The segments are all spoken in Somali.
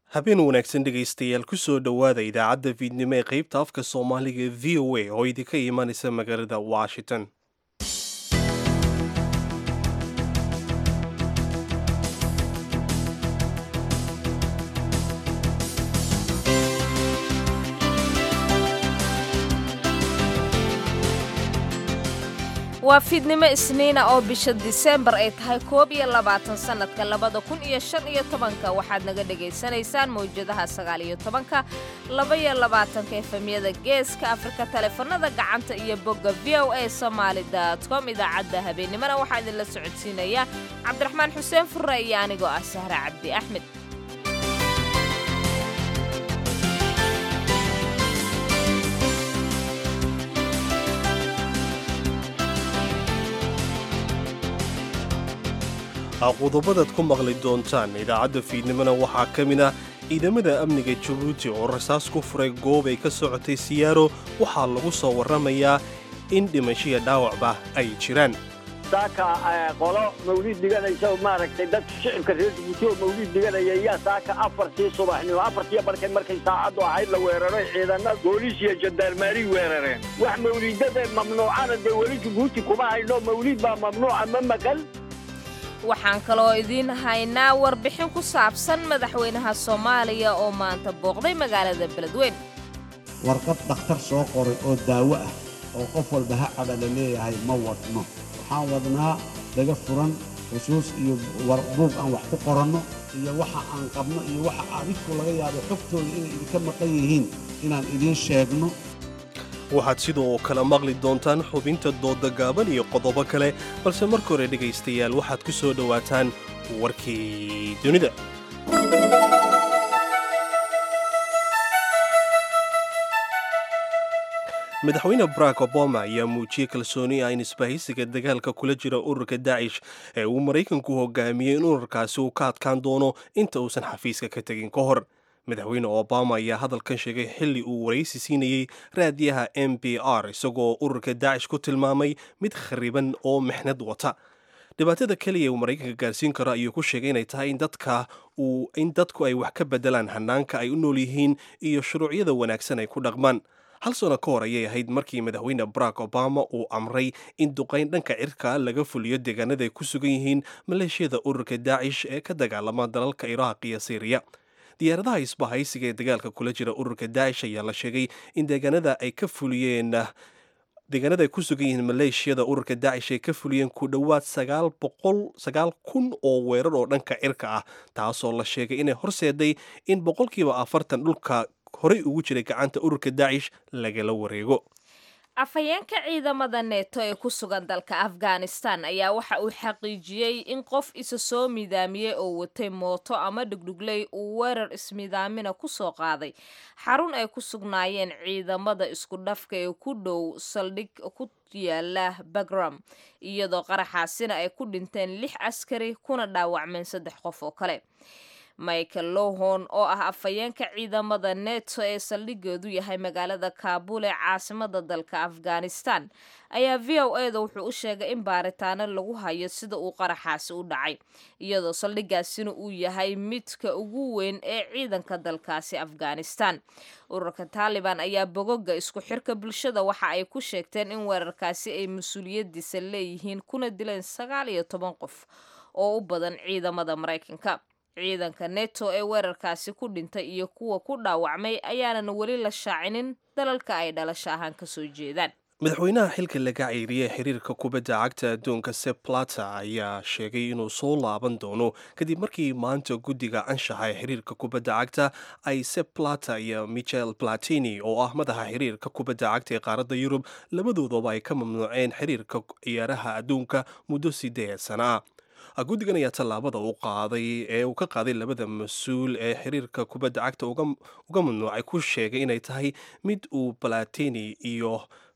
habeen wanaagsan dhegaystayaal kusoo dhowaada idaacadda fiidnimo ee qaybta afka soomaaliga ee v o a oo idinka imanaysa magaalada washington waa fiidnimo isniina oo bisha diseembar ay tahay koob iyo labaatan sannadka labada kun iyo shan iyo tobanka waxaad naga dhegaysanaysaan mawjadaha sagaal iyo tobanka laba iyo labaatanka efemyada geeska afrika taleefanada gacanta iyo bogga v o a somaali com idaacadda habeennimona waxaa idinla socodsiinaya cabdiraxmaan xuseen furre iyo anigoo ah sahre cabdi axmed qodobadaad ku maqli doontaan idaacadda fiidnimona waxaa ka mid ah ciidamada amniga jabuuti oo rasaas ku furay goob ay ka socotay siyaaro waxaa lagu soo warramayaa in dhimashiya dhaawacba ay jiraan saaka qolo mawliid dhiganaysa maaragtay dadka shicibka reer jabuuti oo mawliid dhiganaya yaa saaka afartii subaxnimo afartii barkay markay saacaddu ahayd la weeraray ciidana booliis iyo jandarmaari weerareen wax mawliidada mamnuucana dee weli jabuuti kuma hayno mawliid baa mamnuuca ma maqal waxaan kaloo idiin haynaa warbixin ku saabsan madaxweynaha soomaaliya oo maanta booqday magaalada beledweyn warqad dhakhtar soo qoray oo daawo ah oo qof walba ha caba la leeyahay ma wadno waxaan wadnaa daga furan xusuus iyo buug aan wax ku qoranno iyo waxa aan qabno iyo waxa adinku laga yaabo xogtooda inay idinka maqan yihiin inaan idiin sheegno waxaad sidoo kale maqli doontaan xubinta dooda gaaban iyo qodobo kale balse marka hore dhegaystayaal waxaad ku soo dhowaataan warkii dunida madaxweyne barack obama ayaa muujiyey kalsooni ah in isbahaysiga dagaalka kula jira ururka daacish ee uu maraykanku hogaamiyey in ururkaasi uu ka adkaan doono inta uusan xafiiska ka tegin ka hor madaxweyne obama ayaa hadalkan sheegay xilli uu waraysi siinayey raadiyaha m b r isagoo ururka daacish ku tilmaamay mid khariban oo mixnad wata dhibaatada keliya uu maraykanka gaarsiin karo ayuu ku sheegay inay tahay in dadka in dadku ay wax ka bedelaan hanaanka ay u nool yihiin iyo shuruucyada wanaagsan ay ku dhaqmaan hal sano ka hor ayay ahayd markii madaxweyne barack obama uu amray in duqayn dhanka cirka laga fuliyo deegaanada ay ku sugan yihiin maleeshiyada ururka daacish ee ka dagaalama dalalka iraaq iyo syriya diyaaradaha isbahaysiga ee dagaalka kula jira ururka daacish ayaa la sheegay in deegaanada ay ka fuliyeen deegaanada ay ku sugan yihiin maleeshiyada ururka daacish ay ka fuliyeen ku dhowaad sagaal boqol sagaal kun oo weerar oo dhanka cirka ah taasoo la sheegay inay horseeday in boqolkiiba afartan dhulka horey ugu jiray gacanta ururka daacish lagala wareego afhayeenka ciidamada neeto ee ku sugan dalka afghanistan ayaa waxa uu xaqiijiyey in qof isa soo midaamiyey oo watay mooto ama dhugdhugley uu weerar ismidaamina ku soo qaaday xarun ay ku sugnaayeen ciidamada isku dhafka ee ku dhow saldhig ku yaala bagram iyadoo qaraxaasina ay ku dhinteen lix askari kuna dhaawacmeen saddex qof oo kale michael lohon oo ah afhayeenka ciidamada neto ee saldhigeedu yahay magaalada kaabul ee caasimada dalka afghanistan ayaa v o e da wuxuu u sheegay in baaritaano lagu hayo sida uu qaraxaasi u dhacay iyadoo saldhigaasina uu yahay midka ugu weyn ee ciidanka dalkaasi afghanistan ururka taaliban ayaa bogoga isku xirka bulshada waxa ay ku sheegteen in weerarkaasi ay mas-uuliyadiisa leeyihiin kuna dileen sagaal iyo toban qof oo u badan ciidamada maraykanka ciidanka neto ee weerarkaasi ku dhintay iyo kuwa ku dhaawacmay ayaanan weli la shaacinin dalalka ay dhalasho ahaan ka soo jeedaan madaxweynaha xilka laga ceyriyey xiriirka kubadda cagta adduunka sep plata ayaa sheegay inuu soo laaban doono kadib markii maanta guddiga anshaxa ee xiriirka kubadda cagta ay sep plata iyo michel platini oo ah madaxa xiriirka kubadda cagta ee qaaradda yurub labadoodaba ay ka mamnuuceen xiriirka ciyaaraha adduunka muddo sideed sana ah guddigan ayaa tallaabada u qaaday ee uu ka qaaday labada mas-uul ee xiriirka kubadda cagta uga mamnuucay ku sheegay inay tahay mid uu balatini iyo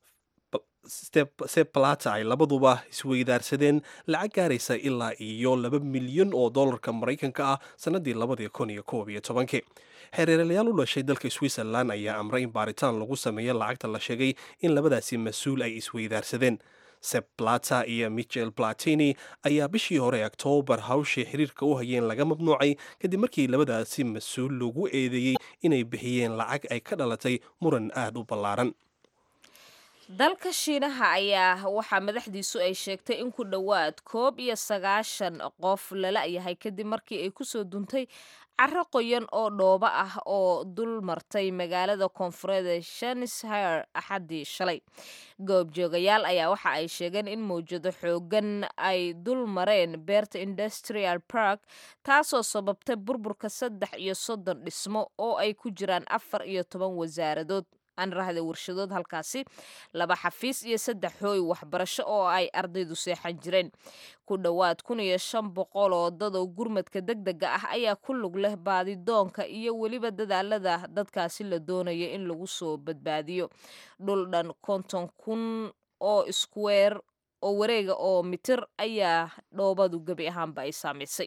seplata ay labaduba isweydaarsadeen lacag gaaraysa ilaa iyo laba milyan oo dollarka maraykanka ah sannadii labadii kun iyo koob iyo tobankii xereeralayaal u dhashay dalka switzerland ayaa amray in baaritaan lagu sameeyo lacagta la sheegay in labadaasi mas-uul ay isweydaarsadeen seb plata iyo michel platini ayaa bishii hore oktoobar hawshii xiriirka u hayeen laga mamnuucay kadib markii labadaasi mas-uul lagu eedeeyey inay bixiyeen lacag ay ka dhalatay muran aad u ballaaran dalka shiinaha ayaa waxaa madaxdiisu ay sheegtay in ku dhowaad koob iyo sagaashan qof lala yahay kadib markii ay kusoo duntay caro qoyan oo dhoobo ah oo dul martay magaalada koonfureed ee shanishire axaddii shalay goobjoogayaal ayaa waxa ay sheegeen in mawjado xoogan ay dul mareen beerta industrial park taasoo sababtay burburka saddex iyo soddon dhismo oo ay ku jiraan afar iyo toban wasaaradood anrahda warshadood halkaasi laba xafiis iyo saddex hooy waxbarasho oo ay ardaydu seexan jireen ku dhowaad kun iyo shan boqol oo dad oo gurmadka deg dega ah ayaa ku lug leh baadidoonka iyo weliba dadaalada dadkaasi la doonaya in lagu soo badbaadiyo dhul dhan konton kun oo iskuweer oo wareega oo mitir ayaa dhoobadu gebi ahaanba ay saamaysay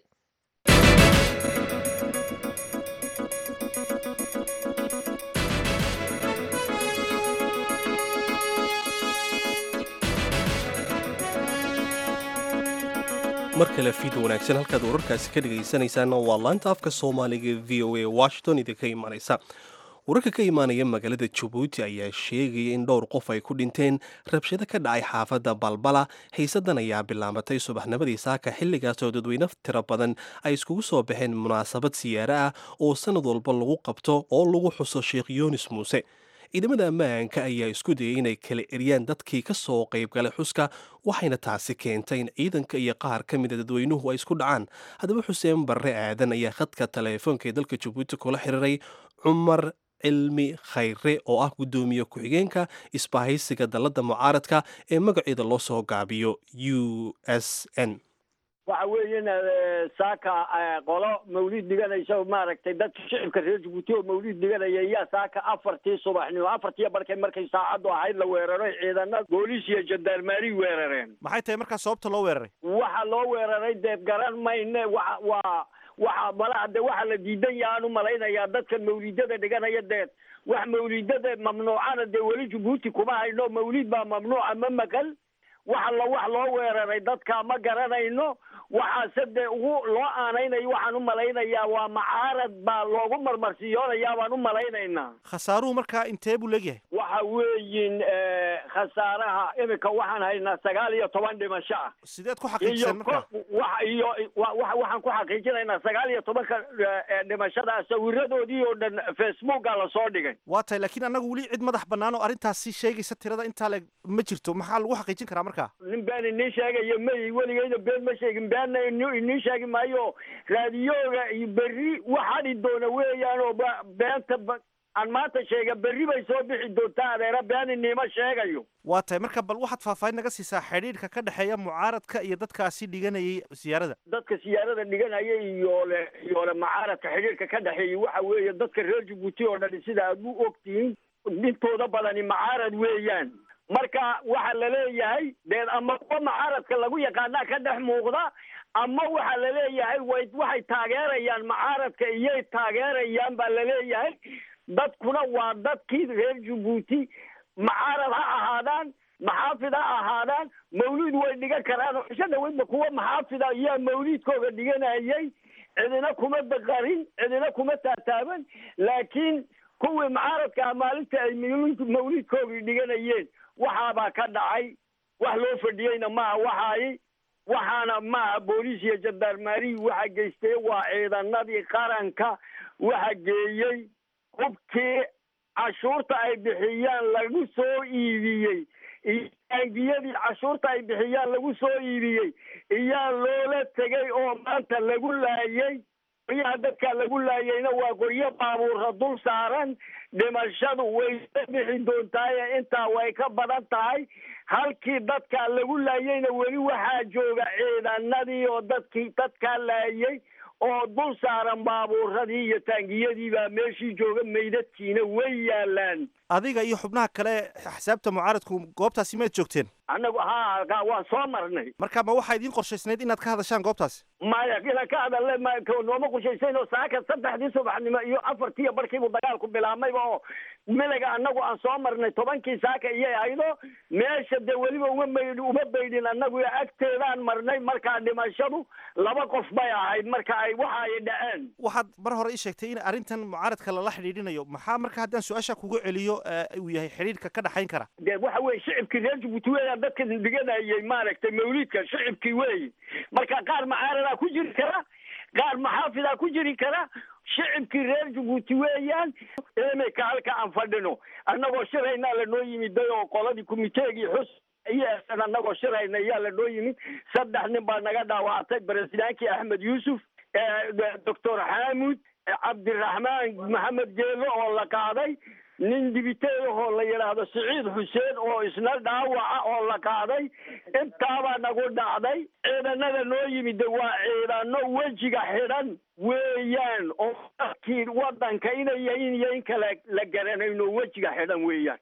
mar kale fiid wanaagsan halkaad wararkaasi ka dhegaysanaysaana waa laanta afka soomaaliga v o a washington idinka imaanaysa wararka ka imaanaya magaalada jabuuti ayaa sheegaya in dhowr qof ay ku dhinteen rabshado ka dhacay xaafadda balbala xiisadan ayaa bilaabatay subaxnimadii saaka xilligaasoo dadweyne tiro badan ay iskugu soo baxeen munaasabad siyaare ah oo sannad walba lagu qabto oo lagu xuso sheekh yunis muuse ciidamada ammaanka ayaa isku dayay inay kala eryaan dadkii ka soo qaybgalay xuska waxayna taasi keentay in ciidanka iyo qaar ka mida dadweynuhu ay isku dhacaan haddaba xuseen barre aadan ayaa khadka taleefoonka ee dalka jabuuti kula xiriiray cumar cilmi khayre oo ah guddoomiye ku-xigeenka isbahaysiga dalladda mucaaradka ee magaceeda loo soo gaabiyo u s n waxa weeyana saaka qolo mawlid dhiganaysa maaragtay dadka shicibka reer jabuuti oo mawlid dhiganaya yaa saaka afartii subaxnimo afartii barkay markay saacaddu ahayd la weeraray ciidana booliis iyo jandarmaari weerareen maxay tahay markaa sababta loo weeraray waxa loo weeraray dee garan mayne wa waa waxa malaha de waxa la diidan yahaan u malaynayaa dadkan mawlidada dhiganaya dee wax mawlidada mamnuucana dee weli jabuuti kuma hayno mawlid baa mamnuuca ma maqal waxa la wax loo weeraray dadka ma garanayno waxaase dee ugu loo aanaynayo waxaan u malaynayaa waa macaarad baa loogu marmarsiyoonayaa baan u malaynaynaa khasaaruhu markaa intee buu leegyahay waxa weeyin khasaaraha iminka waxaan haynaa sagaal iyo toban dhimasho ah sideed ku iyo xaqiijiseen markaa wa iyo wa- wa- waxaan ku xaqiijinaynaa sagaal iyo tobanka eh, dhimashada sawiradoodii oo dhan facebooka lasoo dhigay waa tahay laakiin annagu weli cid madax bannaan oo arrintaasi sheegaysa tirada intaa le ma jirto maxaa lagu xaqiijin karaa markaa nin been inii sheegaya may weligeyda been ma sheegin beenna ini- inii sheegi maayo raadiyooga iyo berri waxadhi doona weeyaan oo ba- beenta ba- aan maanta sheega berri bay soo bixi doontaa adeera been iniima sheegayo waa tahay marka bal waxaad faahfaahin naga siisaa xidhiidhka ka dhexeeya mucaaradka iyo dadkaasi dhiganayay siyaarada dadka siyaarada dhiganaya iyo le iyo le macaaradka xidhiirka ka dhexeeyay waxa weeye dadka reer jabuuti oo dhan sida aad u ogtihiin dhintooda badani macaarad weeyaan marka waxa la leeyahay dee ama kuwa macaaradka lagu yaqaanaa ka dhex muuqda ama waxa la leeyahay way waxay taageerayaan macaaradka iyay taageerayaan baa la leeyahay dadkuna waa dadkii reer jabuuti macaarad ha ahaadaan maxaafid ha ahaadaan mawlid way dhigan karaan oo cisho dhaweydba kuwa maxaafida ayaa mawlidkooga dhiganayay cidina kuma daqarin cidina kuma taataaban laakiin kuwii macaaradka ah maalinta ay mawlid mawlidkoogii dhiganayeen waxaabaa ka dhacay wax loo fadhiyeyna maaha waxaay waxaana maaha booliis iyo jandarmaari waxa geystay waa ciidanadii qaranka waxa geeyey hubkii cashuurta ay bixiyaan lagu soo iibiyey iyo taangiyadii cashuurta ay bixiyaan lagu soo iibiyey iyaa loola tegay oo maanta lagu laayay qoryaha dadka lagu laayayna waa qoryo baabuurra dul saaran dhimashadu way ka bixi doontaaye intaa way ka badan tahay halkii dadka lagu laayayna weli waxaa jooga ciidanadii oo dadkii dadkaa laayay oo dul saaran baabuuradii iyo taangiyadii baa meeshii jooga meydadkiina way yaalaan adiga iyo xubnaha kale axsaabta mucaaradku goobtaasi maad joogteen annagu ha ka- waan soo marnay marka ma waxaa idiin qorshaysnayd inaad ka hadashaan goobtaasi maya inaan ka hadalne ma ka- nooma qushaysayn oo saaka saddexdii subaxnimo iyo afartiiyo barkiibu dagaalku bilaabmayba oo milaga annagu aan soo marnay tobankii saaka iyay ahaydo meesha dee weliba uma maydh uma baydhin annagu iyo agteedaan marnay markaa dhimashadu laba qof bay ahayd marka ay waxa ay dhaceen waxaad mar hore ii sheegtay in arrintan mucaaradka lala xidhiidhinayo maxaa marka haddaan su-aasha kugu celiyo eh, uu yahay xidhiidhka ka dhaxayn kara dee waxa weye shicibkii reer jabuuti weeyaan dadka dhiganayay maaragtay mawlidka shicibkii weeye marka qaar macaaradaa ku jiri kara qaar maxaafidaa ku jiri kara shicibkii reer jabuuti weeyaan imika halka aan fadhino annagoo shiraynaa lanoo yimiday oo qoladii kumiteegii xus iyosan annagoo shirayna ayaa lanoo yimid saddex nin baa naga dhaawactay baresidaankii axmed yuusuf doctor xaamud cabdiraxmaan maxamed geelo oo la qaaday nin dibiteedahoo la yidhaahdo siciid xuseen oo isna dhaawaca oo la qaaday intaabaa nagu dhacday ciidanada noo yimid waa ciidano wejiga xidhan weeyaan oo dadkii wadanka inay yahin iyo in kale la garanayno wejiga xidhan weeyaan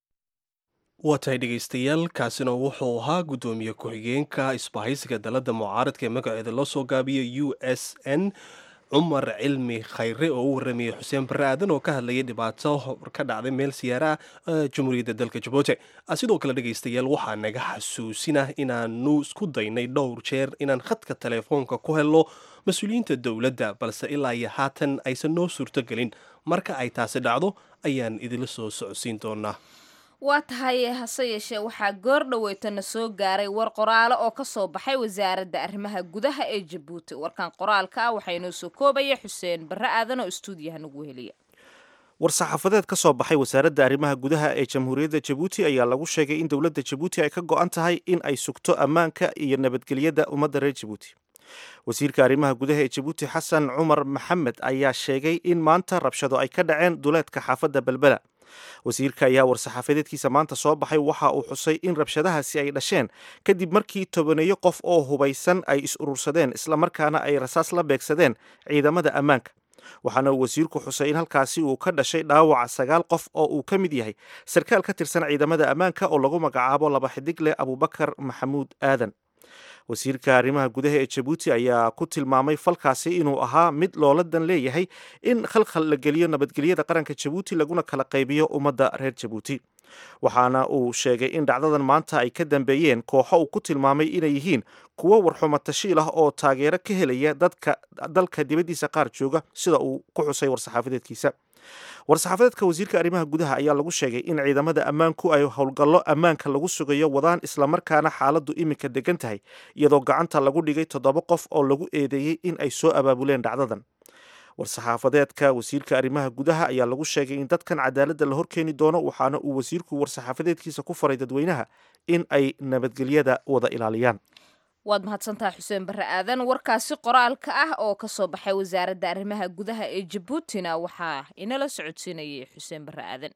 waa tahay dhegaystayaal kaasina wuxuu ahaa guddoomiye ku-xigeenka isbahaysiga dalladda mucaaradka ee magaceeda loo soo gaabiyay u s n cumar cilmi khayre oo u waramayay xuseen barre aadan oo ka hadlayay dhibaato ka dhacday meel siyaara ah jamhuuriyadda dalka jabuuti sidoo kale dhegaystayaal waxaa naga xasuusinah inaanu isku daynay dhowr jeer inaan khadka teleefoonka ku helno mas-uuliyiinta dowladda balse ilaa iyo haatan aysan noo suurtogelin marka ay taasi dhacdo ayaan idinla soo socodsiin doonaa waa tahay hase yeeshee waxaa goor dhoweytana soo gaaray war qoraalo oo ka soo baxay wasaaradda arrimaha gudaha ee jabuuti warkan qoraalka ah waxaa inoo soo koobaya xuseen barre aadan oo istuudiyaha nagu heliya war-saxaafadeed ka soo baxay wasaaradda arrimaha gudaha ee jamhuuriyadda jabuuti ayaa lagu sheegay in dowladda jabuuti ay ka go-an tahay in ay sugto ammaanka iyo nabadgelyada ummadda reer jabuuti wasiirka arrimaha gudaha ee jabuuti xasan cumar maxamed ayaa sheegay in maanta rabshado ay ka dhaceen duleedka xaafadda belbela wasiirka ayaa war-saxaafadeedkiisa maanta soo baxay waxa uu xusay in rabshadahaasi ay dhasheen kadib markii tobaneeyo qof oo hubaysan ay is urursadeen islamarkaana ay rasaas la beegsadeen ciidamada ammaanka waxaana uu wasiirku xusay in halkaasi uu ka dhashay dhaawaca sagaal qof oo uu ka mid yahay sarkaal ka tirsan ciidamada ammaanka oo lagu magacaabo laba xidig leh abubakar maxamuud aadan wasiirka arrimaha gudaha ee jabuuti ayaa ku tilmaamay falkaasi inuu ahaa mid looladan leeyahay in khalkhal la geliyo nabadgelyada qaranka jabuuti laguna kala qaybiyo ummadda reer jabuuti waxaana uu sheegay in dhacdadan maanta ay ka dambeeyeen kooxo uu ku tilmaamay inay yihiin kuwo warxumo tashiil ah oo taageero ka helaya dadka dalka dibaddiisa qaar jooga sida uu ku xusay war-saxaafadeedkiisa war-saxaafadeedka wasiirka arrimaha gudaha ayaa lagu sheegay in ciidamada ammaanku ay howlgallo ammaanka lagu sugayo wadaan islamarkaana xaaladdu iminka degan tahay iyadoo gacanta lagu dhigay toddoba qof oo lagu eedeeyey in ay soo abaabuleen dhacdadan war-saxaafadeedka wasiirka arrimaha gudaha ayaa lagu sheegay in dadkan cadaaladda la horkeeni doono waxaana uu wasiirku war-saxaafadeedkiisa ku faray dadweynaha in ay nabadgelyada wada ilaaliyaan waad mahadsantahay xuseen barre aadan warkaasi qoraalka ah oo ka soo baxay wasaaradda arrimaha gudaha ee jabuutina waxaa inala socodsiinayay xuseen barre aadan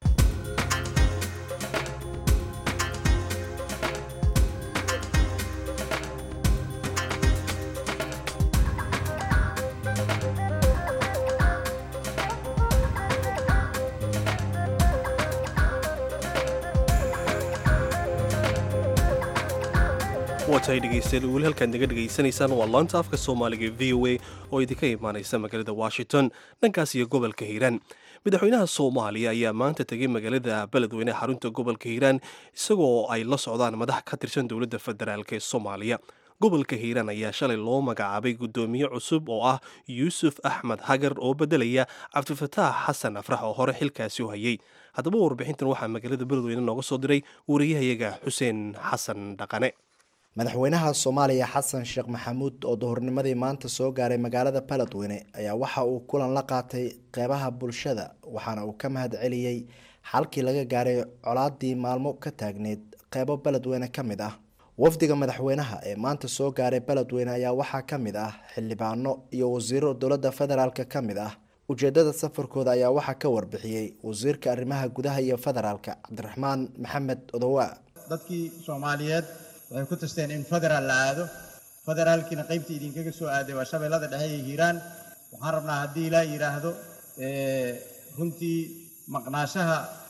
waa tahay dhegaystayaal weli halkaad naga dhegaysanaysaan waa laanta afka soomaaliga v o a oo idinka imaanaysa magaalada washington dhankaas iyo gobolka hiiraan madaxweynaha soomaaliya ayaa maanta tegay magaalada beledweyne xarunta gobolka hiiraan isagoo ay la socdaan madax ka tirsan dowladda federaalk ee soomaaliya gobolka hiiraan ayaa shalay loo magacaabay guddoomiye cusub oo ah yuusuf axmed hagar oo beddelaya cabdifataax xasan afrax oo hore xilkaasi u hayay haddaba warbixintan waxaa magaalada beledweyne nooga soo diray wariyahayaga xuseen xasan dhaqane madaxweynaha soomaaliya xasan sheekh maxamuud oo duhurnimadii maanta soo gaaray magaalada beledweyne ayaa waxa uu kulan la qaatay qeybaha bulshada waxaana uu ka mahad celiyey xalkii laga gaaray colaadii maalmo ka taagneyd qeybo beledweyne ka mid ah wafdiga madaxweynaha ee maanta soo gaaray beledweyne ayaa waxaa ka mid ah xildhibaano iyo wasiiro dowladda federaalk ka mid ah ujeedada safarkooda ayaa waxaa ka warbixiyey wasiirka arrimaha gudaha iyo federaalk cabdiraxmaan maxamed odowa dadkii soomaaliyeed waxay ku tasteen in federaal la aado federaalkiina qaybtii idinkaga soo aaday waa shabeellada dhexe iyo hiiraan waxaan rabnaa haddii ilaa yidhaahdo runtii maqnaashaha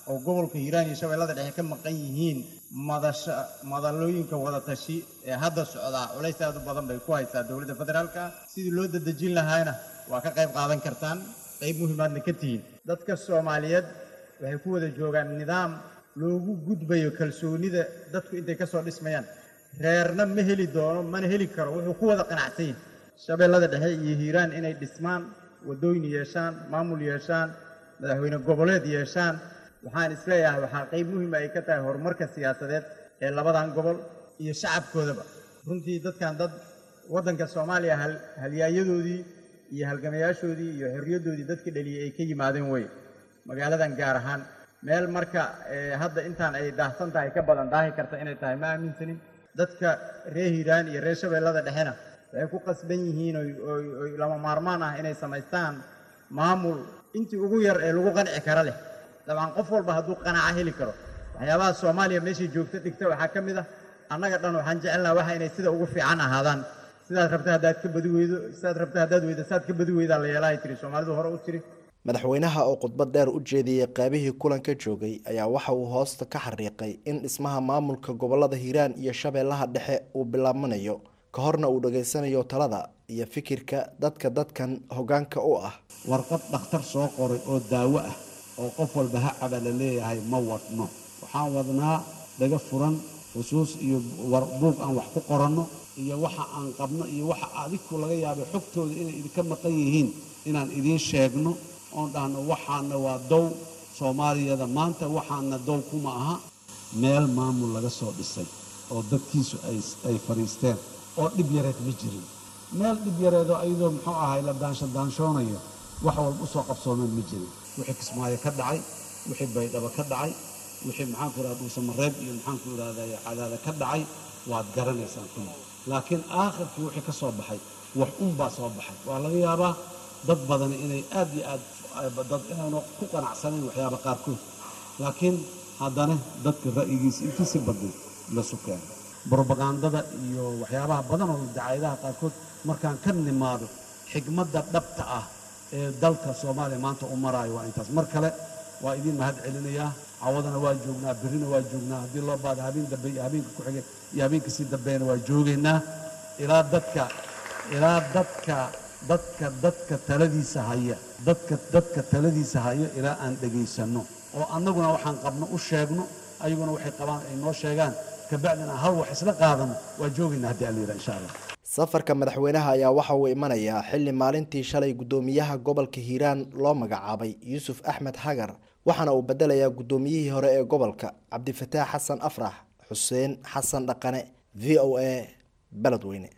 oo gobolka hiiraan iyo shabeellada dhexe ka maqan yihiin madasha madalooyinka wadatashi ee hadda socdaa culays aad u badan bay ku haysaa dowladda federaalka sidii loo dadejin lahaana waa ka qayb qaadan kartaan qayb muhiimaadna ka tihiin dadka soomaaliyeed waxay ku wada joogaan nidaam loogu gudbayo kalsoonida dadku intay ka soo dhismayaan reerna ma heli doono mana heli karo wuxuu ku wada qanacsan yahay shabeellada dhexe iyo hiiraan inay dhismaan waddooyin yeeshaan maamul yeeshaan madaxweyne goboleed yeeshaan waxaan isleeyahay waxaa qayb muhiima ay ka tahay horumarka siyaasadeed ee labadan gobol iyo shacabkoodaba runtii dadkan dad waddanka soomaaliya hal halyaayadoodii iyo halgamayaashoodii iyo xorriyaddoodii dadka dhaliyey ay ka yimaadeen wey magaaladan gaar ahaan meel marka hadda intaan ay daahsan tahay ka badan daahi karta inay tahay ma aaminsanin dadka reer hiiraan iyo reer shabeellada dhexena waxay ku qasban yihiin oy lama maarmaan ah inay samaystaan maamul intii ugu yar ee lagu qanci kara leh dabcan qof walba hadduu qanaca heli karo waxyaabaha soomaaliya meeshay joogto dhigta waxaa ka mid ah annaga dhan waxaan jecelnaha waxa inay sida ugu fiican ahaadaan sidaad rabta haddaad ka badi weydo sidaad rabta haddaad weydo saad ka badi weydaa la yeelahay tiri soomaalidu hore u tiri madaxweynaha oo khudbad dheer u jeediyey qaybihii kulanka joogay ayaa waxa uu hoosta ka xariiqay in dhismaha maamulka gobolada hiiraan iyo shabeellaha dhexe uu bilaabmanayo ka horna uu dhageysanayo talada iyo fikirka dadka dadkan hoggaanka u ah warqad dhakhtar soo qoray oo daawo ah oo qof walba ha caba la leeyahay ma wadno waxaan wadnaa dhaga furan xusuus iyo buug aan wax ku qoranno iyo waxa aan qabno iyo waxa adiku laga yaabay xogtooda inay idinka maqan yihiin inaan idiin sheegno oon dhahno waxaana waa dow soomaaliyada maanta waxaana dow kuma aha meel maamul laga soo dhisay oo dadkiisu ay fadhiisteen oo dhib yareed ma jirin meel dhib yareedoo ayadoo muxuu ahay la daansho daanshoonayo wax walba u soo qabsoomeen ma jirin wixii kismaayo ka dhacay wixii baydhabo ka dhacay wixii maxaanku idhahda dhuusamareeb iyo maxaanku idhahday cadaada ka dhacay waad garanaysaan kuma laakiin aakhirkii wixii ka soo baxay wax unbaa soo baxay waa laga yaabaa dad badani inay aad iyo aad dad inaynu ku qanacsanayn waxyaaba qaarkood laakiin haddana dadka ra'yigiisa intii si badan lasu keeno brobagandada iyo waxyaabaha badan oo dacaayadaha qaarkood markaan ka nimaado xigmadda dhabta ah ee dalka soomaaliya maanta u maraayo waa intaas mar kale waa idiin mahad celinayaa cawadana waa joognaa berrina waa joognaa haddii loo baado habeen dambe iyo habeenka ku xigay iyo habeenka sii dambeena waa joogaynaa ilaa dadka ilaa dadka dadka dadka taladiisa haya dadka dadka taladiisa haya ilaa aan dhegaysanno oo annaguna waxaan qabno u sheegno ayaguna waxay qabaan ay noo sheegaan kabacdina hal wax isla qaadano waa joogaynaa haddii alla yidhaha insha allah safarka madaxweynaha ayaa waxa uu imanayaa xilli maalintii shalay guddoomiyaha gobolka hiiraan loo magacaabay yuusuf axmed xagar waxaana uu bedelayaa guddoomiyihii hore ee gobolka cabdifataax xasan afrax xuseen xasan dhaqane v o a beledweyne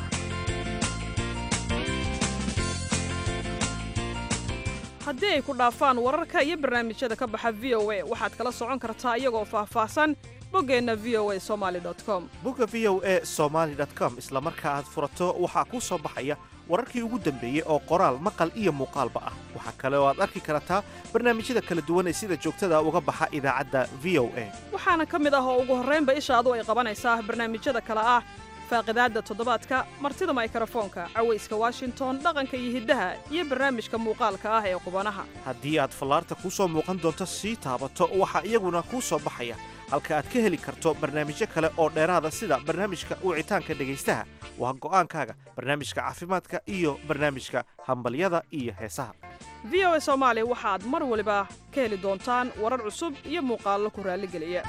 haddii ay ku dhaafaan wararka iyo barnaamijyada ka baxa v o a waxaad kala socon kartaa iyagoo faahfaahsan boggeenna v o a somali com bogga v o a somaali com isla marka aad furato waxaa kuu soo baxaya wararkii ugu dambeeyey oo qoraal maqal iyo muuqaalba ah waxaa kale oo aad arki kartaa barnaamijyada kala duwan ee sida joogtada uga baxa idaacadda v o a waxaana ka mid ah oo ugu horraynba ishaadu ay qabanaysaa barnaamijyada kale ah faaqidaadda toddobaadka martida maykarafoonka cawayska washington dhaqanka iyo hiddaha iyo barnaamijka muuqaalka ah ee qubanaha haddii aad fallaarta kuu soo muuqan doonto sii taabato waxaa iyaguna kuu soo baxaya halka aad ka heli karto barnaamijyo kale oo dheeraada sida barnaamijka wicitaanka dhegaystaha waa go'aankaaga barnaamijka caafimaadka iyo barnaamijka hambalyada iyo heesaha v o a soomaali waxaad mar waliba ka heli doontaan warar cusub iyo muuqaallo ku raalligeliya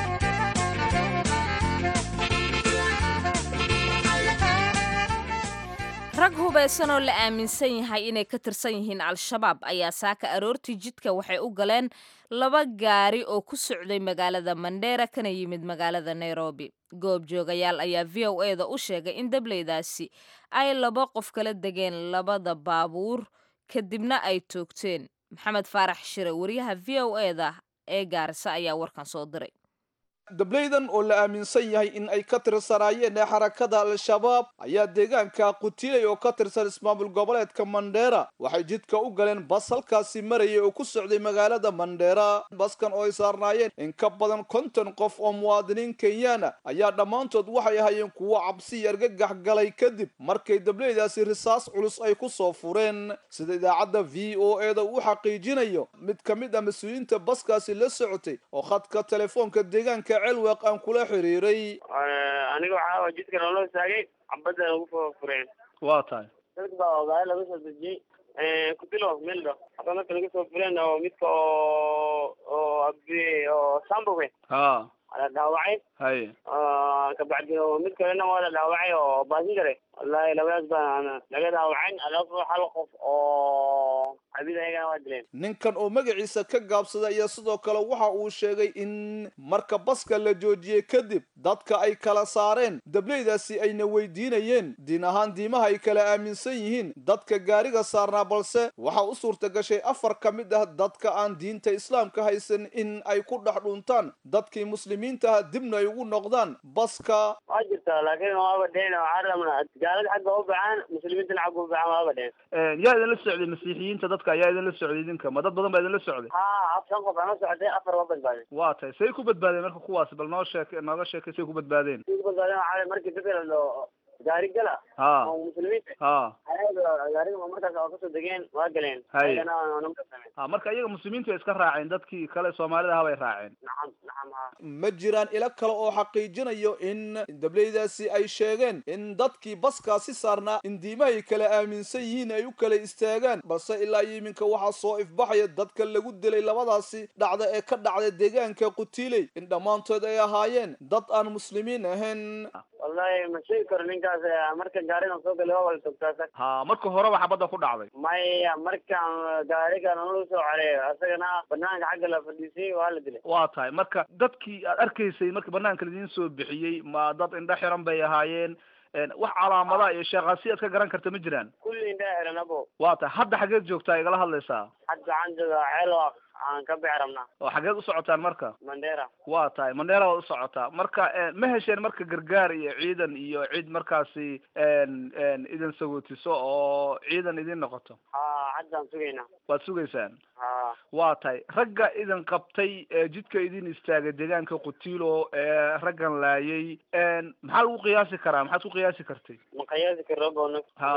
rag hubaysan oo la aaminsan yahay inay ka tirsan yihiin al-shabaab ayaa saaka aroortii jidka waxay u galeen laba gaari oo ku socday magaalada mandheera kana yimid magaalada nairobi goob joogayaal ayaa v o e da u sheegay in dableydaasi ay laba qof kala degeen labada baabuur kadibna ay toogteen maxamed faarax shire wariyaha v o e da ee gaarisa ayaa warkan soo diray dableydan oo la aaminsan yahay in ay ka tirsanaayeen xarakada al-shabaab ayaa deegaanka qutiley oo ka tirsan ismaamul goboleedka mandheera waxay jidka u galeen bas halkaasi marayay oo ku socday magaalada mandheera baskan oo ay saarnaayeen in ka badan konton qof oo muwaadiniin kenyaana ayaa dhammaantood waxay ahaayeen kuwo cabsi iyo argagax galay kadib markay dableydaasi risaas culus ay ku soo fureen sida idaacadda v o e da uu xaqiijinayo mid ka mid ah mas-uuliyiinta baskaasi la socotay oo khadka telefoonka deegaanka celweeq aan kula xiriiray aniga waxaa jidka naloo istaagay cabadda lagu fureen waa tahay dadka baa gaari laga soo dejiyey kutilo meldo hada marka laga soo fureen oo midka oo oo abi oo sambowe ha la dhaawacay hay kabacdi mid kalena waa la dhaawacay oo baasingare wallahi labadaas baa laga dhaawacayn alafu hal qof oo cabida ayagana waa dileen ninkan oo magaciisa ka gaabsaday ayaa sidoo kale waxa uu sheegay in marka baska la joojiyey kadib dadka ay kala saareen dableydaasi ayna weydiinayeen diin ahaan diimaha ay kala aaminsan yihiin dadka gaariga saarnaa balse waxa u suurta gashay afar ka mid ah dadka aan diinta islaamka haysan in ay ku dhex dhuntaan dadkii muslimiintaha dibna ay ugu noqdaan baska waa jirta laakiin waaba dheen waxaa rabnaa gaalada xagga u baxaan muslimiintana xagga u baxaan waaba dheen yaa idinla socday masiixiyiinta dadka ayaa idinla socday idinka ma dad badan baa idinla socday ha shan qof aan la socday afar waa badbaadeen waa tahay say ku badbaadeen marka kuwaasi bal noo sheek nooga sheekay say ku badbaadeen say ku badbaadeen waxaa markii dadka la gaari gala ha oo muslimiinta ha ayaga gaariga markaas oo kasoo degeen waa galeen Hay. ayagana namka sameen ha marka iyaga muslimiintu way iska raaceen dadkii kale soomaalida ahaa bay raaceen nacam nacam ha ma jiraan ilo kale oo xaqiijinayo in dableydaasi ay sheegeen in dadkii baskaasi saarnaa in diimahay kala aaminsan yihiin ay u kala istaagaan balse ilaa iyo iminka waxaa soo ifbaxaya dadka lagu dilay labadaasi dhacda ee ka dhacday deegaanka qutiiley in dhammaantood ay ahaayeen dad aan muslimiin ahayn wallahi ma sheegi karo ninkaas eh, marka gaarigan soo galay waa wala togtaa ha marka horeba xabadda ku dhacday maya markaan gaariga nalagu soo careeyo asagana banaanka xagga la fadhiisay waa la dilay waa tahay marka dadkii aad arkaysay marka banaanka laidiin soo bixiyey ma dad indho xiran bay ahaayeen een, wax calaamada iyo sheekhaasi aad ka garan karta ma jiraan kulli indhaa xiran abo waa tahay hadda xageed joogtaa igala hadlaysaa hadda waxaan joogaa ceelwaq aan ka bixi rabnaa oo xageed u socotaan marka mandera waa tahay mandheera waad u socotaa marka eh, ma hesheen marka gargaar iyo ciidan iyo cid markaasi en en idin sagootiso oo ciidan idin noqoto ha haddaan sugaynaa waad sugaysaan ha waa tahay ragga idin qabtay ee jidka idin istaagay deegaanka qutiilo ee raggan laayay en maxaa lagu qiyaasi karaa maxaad ku qiyaasi kartay ma qiyaasi karo bono Ha.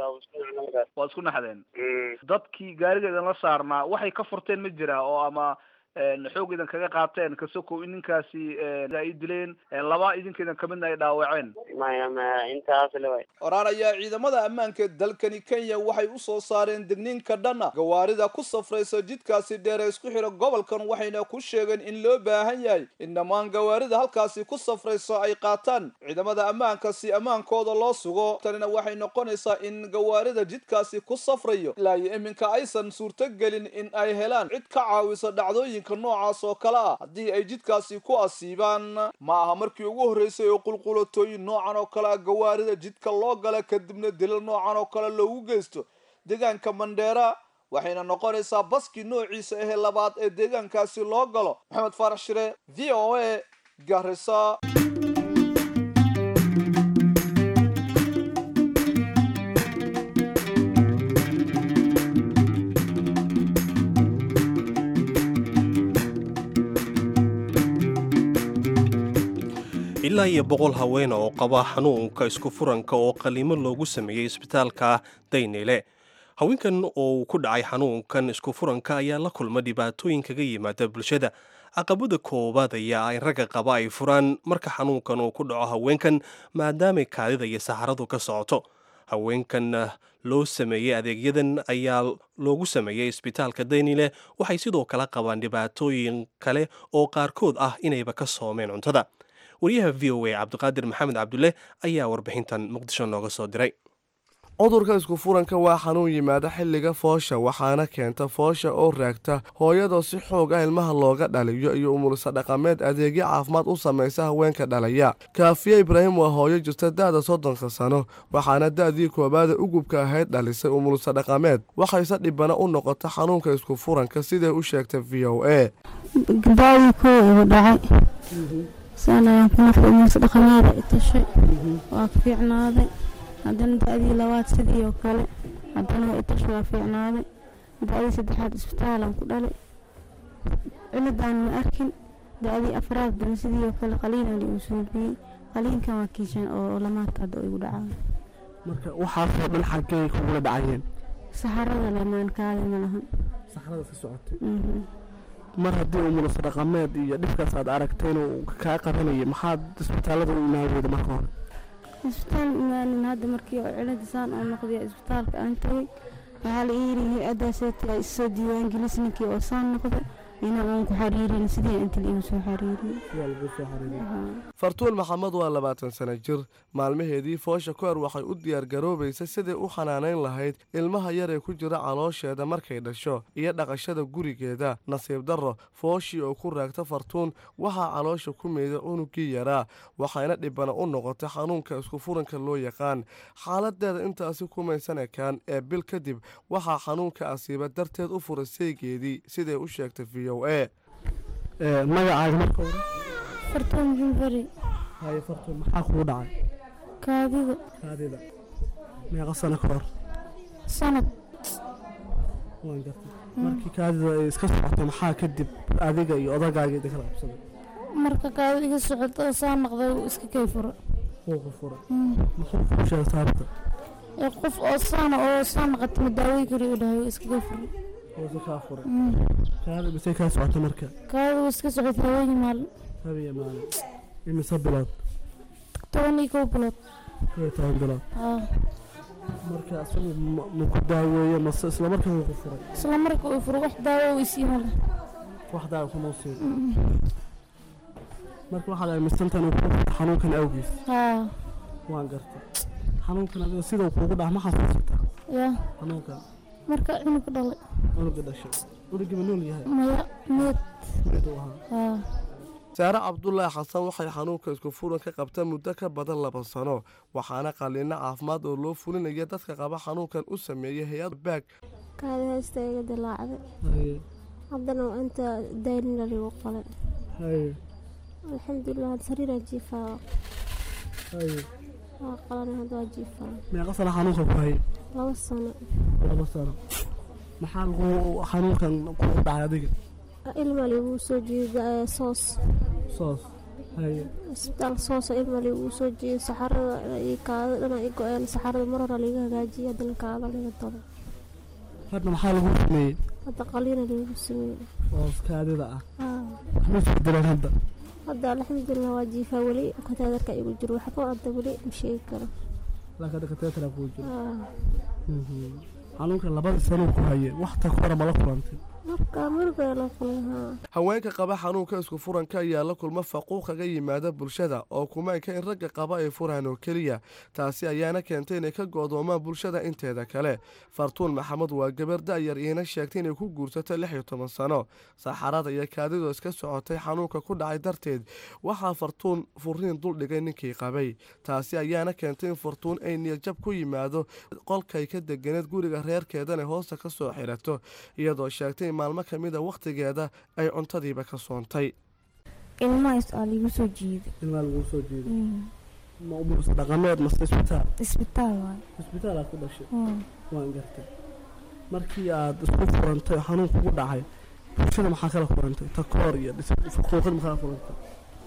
waad isku naxdeen dadkii gaariga idinla saarnaa waxay ka furteen ma jira oo ama en, xoog idin kaga qaateen kasokow in ninkaasi en, ay dileen en, laba idinka idin kamidna ay dhaawaceen maya ma intaas le way oraan ayaa ciidamada ammaanka dalkani kenya waxay u soo saareen digniinka dhanna gawaarida ku safraysa jidkaasi dheer ee isku xidha gobolkan waxayna ku sheegeen in loo baahan yahay in dhammaan gawaarida halkaasi ku safraysa ay qaataan ciidamada ammaanka si ammaankooda loo sugo tanina waxay noqonaysaa in gawaarida jidkaasi ku safrayo ilaa iyo iminka aysan suurtogelin in ay helaan cid ka caawisa dhacdooyinka noocaas oo kale ah haddii ay jidkaasi ku asiibaan ma aha markii ugu horreysay oo qulqulatooyin noocan oo kale ah gawaarida jidka loo gala kadibna dilal noocan oo kale loogu geysto deegaanka mandheera waxayna noqonaysaa baskii noociisa ahee labaad ee deegaankaasi loo galo maxamed faarax shire v o a garisa ilaa iyo boqol haweena oo qaba xanuunka isku furanka oo qaliimo loogu sameeyey isbitaalka daynile haweenkan oo uu ku dhacay xanuunkan isku furanka ayaa la kulma dhibaatooyin kaga yimaada bulshada caqabada koowaad ayaa in ragga qaba ay furaan marka xanuunkan uu ku dhaco haweenkan maadaamay kaadida iyo saxaradu ka socoto haweenkan loo sameeyey adeegyadan ayaa loogu sameeyey isbitaalka daynile waxay sidoo kale qabaan dhibaatooyin kale oo qaarkood ah inayba ka soomeen cuntada wariyaha v o a cabdiqaadir maxamed cabdulle ayaa warbixintan muqdisho nooga soo diray cudurka isku furanka waa xanuun yimaada xilliga foosha waxaana keenta foosha oo raagta hooyadoo si xoog ah ilmaha looga dhaliyo iyo umulisa dhaqameed adeegyo caafimaad u samaysa haweenka dhalaya kaafiye ibraahim waa hooyo jirta da'da soddonka sano waxaana da'dii koowaada ugubka ahayd dhalisay umulisa dhaqameed waxayse dhibana u noqota xanuunka isku furanka siday u sheegtay v o a gabadhii kow igu dhacay saan ayaan ku nafay muuse dhaqamaada i tashay waa ka fiicnaaday haddana da-dii labaad sidii oo kale haddana waa i tashay waa fiicnaaday da-dii saddexaad isbitaalaan ku dhalay ciladaan ma arkin da-dii afraad dana sidii oo kale qaliinaan igu suubiyey qaliinkan waa kiishan oo lamaadka hadda igu dhacaa marka waxaasoo dhan xaggay kugula dhacayeen saxarada lemaan kaada ma lahan saxrada ka socotay Mhm. mar haddii uu munaso dhaqameed iyo dhibkaas aad aragtay inuu kaa qabanayay maxaad isbitaalada u imaan weyda marka hore isbitaal imaanin hadda markii oo cilada saan oo noqday isbitaalka aan tagay waxaa la ii yidhi hay-adaaseeti ay isoo diiwaangelis ninkii oo saan noqday inaan aan ku xariirin sidii inta la igu soo xariiriyey fartuun maxamed waa labaatan sano jir maalmaheedii foosha kahor waxay u diyaargaroobaysay sidai u xanaanayn lahayd ilmaha yar ee ku jira caloosheeda markay dhasho iyo dhaqashada gurigeeda nasiib darro fooshii oo ku raagta fartuun waxaa caloosha ku meeday cunugii yaraa waxayna dhibana u noqotay xanuunka isku furanka loo yaqaan xaaladeeda intaasi kumaysan ekaan ee bil kadib waxaa xanuunka asiiba darteed u furay saygeedii siday u sheegtay v o a magacaaga marka hore fartuun xunfari haye fartuun maxaa kugu dhacay kaadida kaadida meeqa sano ka hor sanad waan gartay markii kaadida ay iska socotay maxaa kadib adiga iyo odagaaga idin kala qabsaday marka kaadida iga socoto oo saa noqday wuu iska kay furo wuu ku furay Mm. muxuu kuu sheegay sababta ee qof oo saana oo saa noqota ma daawey kari u dhahay wuu iska kay furo wuusi kaa furay Mm. kaadida misay kaa socotay marka kaadida wuu iska socotay haweenii maalin habiya maalin imise bilood toban iyo kow bilood kow iyo toban bilood aa marka isagu ma- ma ku daaweeye mase isla markaa wuu ku furay isla marka uu furo wax daawo uu isii male wax daawa kuma siin marka waxaad aaminsantahan uu ku furay xanuunkan awgiis haa waan gartay xanuunkan adiga sidau kuugu dhac ma xasuusataa yaa xanuunkan marka cunug dhalay cunuga dhashay cunugii ma nool yahay maya meed meed uu ahaa haa saare cabdulaahi xasan waxay xanuunka isku furan ka qabta muddo ka badan laba sano waxaana qaliino caafimaad oo loo fulinaya dadka qaba xanuunkan u sameeyay hay-ad baag kaadi haysta iga dilaacday haye haddana waa inta daynina ligu qalay haye alxamdulilah hadda sariiraa jiifaa haye waa qalanay hadda waa jiifaa meeqa sano xanuunka ku hayay laba sano laba sano maxaa lagu xanuunkan kugu dhacay adiga ilma ligu soo jiiday soos soos haye isbitaal soosa ilma ligu soo jiiday saxarada iyo kaada dhana i go-een saxarada mar hore liga hagaajiyay haddana kaada liga dalo hadda maxaa lagu sameeyey hadda qaliina ligu sameeyey soos kaadida ah haa waxma isbedeleen hadda hadda alxamdulilah waa jiifaa weli kataadarka igu jiro waxba hadda weli ma sheegi karo laakiin hadda kateetara kuu jiro haa xanuunkan labadii sanuu ku hayay wax ta hore mala kulantay marka muruga la kulay haa haweenka qaba xanuunka isku furanka ayaa la kulma faquuq kaga yimaada bulshada oo kumaanka in ragga qaba ay furaan oo keliya taasi ayaana keentay inay ka go'doomaan bulshada inteeda kale fartuun maxamed waa gabar da'yar iina sheegtay inay ku guursato lix iyo toban sano saxarada iyo kaadidoo iska socotay xanuunka ku dhacay darteed waxaa fartuun furiin duldhigay ninkii qabay taasi ayaana keentay in fartuun ay niyadjab ku yimaado qolkay ka deganeed guriga reerkeedana hoosta ka soo xirato iyadoo sheegtay in maalmo ka mid a wakhtigeeda ay cuntadiiba ka soontay ilmahaas aa liigu soo jiiday ilmaa laguu soo jeeday ma umuusa dhaqameed mase isbitaal isbitaal waay isbitaal aad ku dhashay Mm. waan gartay markii aad isku furantay oo xanuun kugu dhacay bulshada maxaa kala furantay takoor iyo faquuqid maxaa kala furantay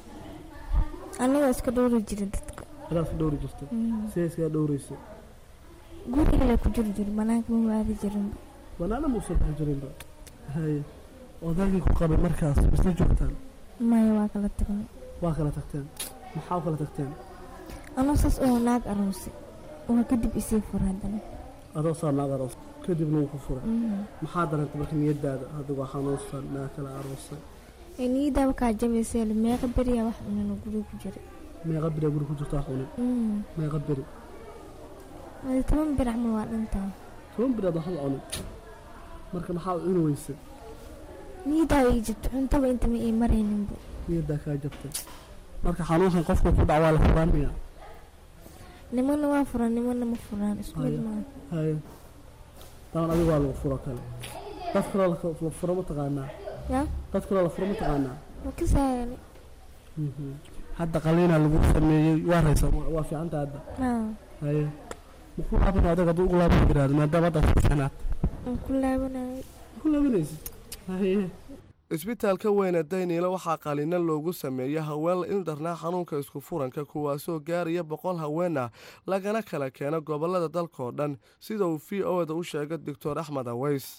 aniga iska dhowri jira dadka adaa iska dhowri jirtay Mm. sidee iskaga dhowraysa gurigale ku jiri jiri banaanka ma waadi jirin banaana muusa bixi jirinba haye odaagii ku qabay markaas isla joogtaan maya waa kala tagnay waa kala tagteen maxaa u kala tagteen anoo saas oo naag aroosay waa kadib isii fura haddana adoo saa naag aroos kadibna wuu ku furay Mm. maxaa dareentay marka niyadaada adigu waa xanuunsan naag kala aroosay ee niyadaaba kaa jabaysay meeqa beriyaa wax cunano guriga ku jiray meeqa beri guri ku jirtaa xunin Mm. meeqa beri Hadi toban bir camal waa dhintaa toban beri aad waxba cunin marka maxaa u cuni weysay niyadaa ii jirto cuntaba inta ma ii marayninba niyadaa kaa jabtay marka xanuunkan qofka ku dhac waa la furaan miya nimana waa furan nimana ma furaan isku mid Haya. maaha haye daban adiga waa lagu furo kale dad kaloo la furo ma taqaanaa yaa dad kaloo la furo ma taqaanaa ma kasaayani Mhm. hadda qaliinaa lagu sameeyey waa raysa waa fiicanta hadda haye muxuu laaban adag hadduu ugu laaban jiraad maadaama hadda fiicanaad waan ku laabanayay ku laabanaysid haye isbitaalka weyne dayniile waxaa qaliino loogu sameeyey haween la ildarnaa xanuunka isku furanka kuwaasoo gaaraya boqol haween ah lagana kala keeno gobolada dalkaoo dhan sida uu v o da u sheegay doctor axmed aweys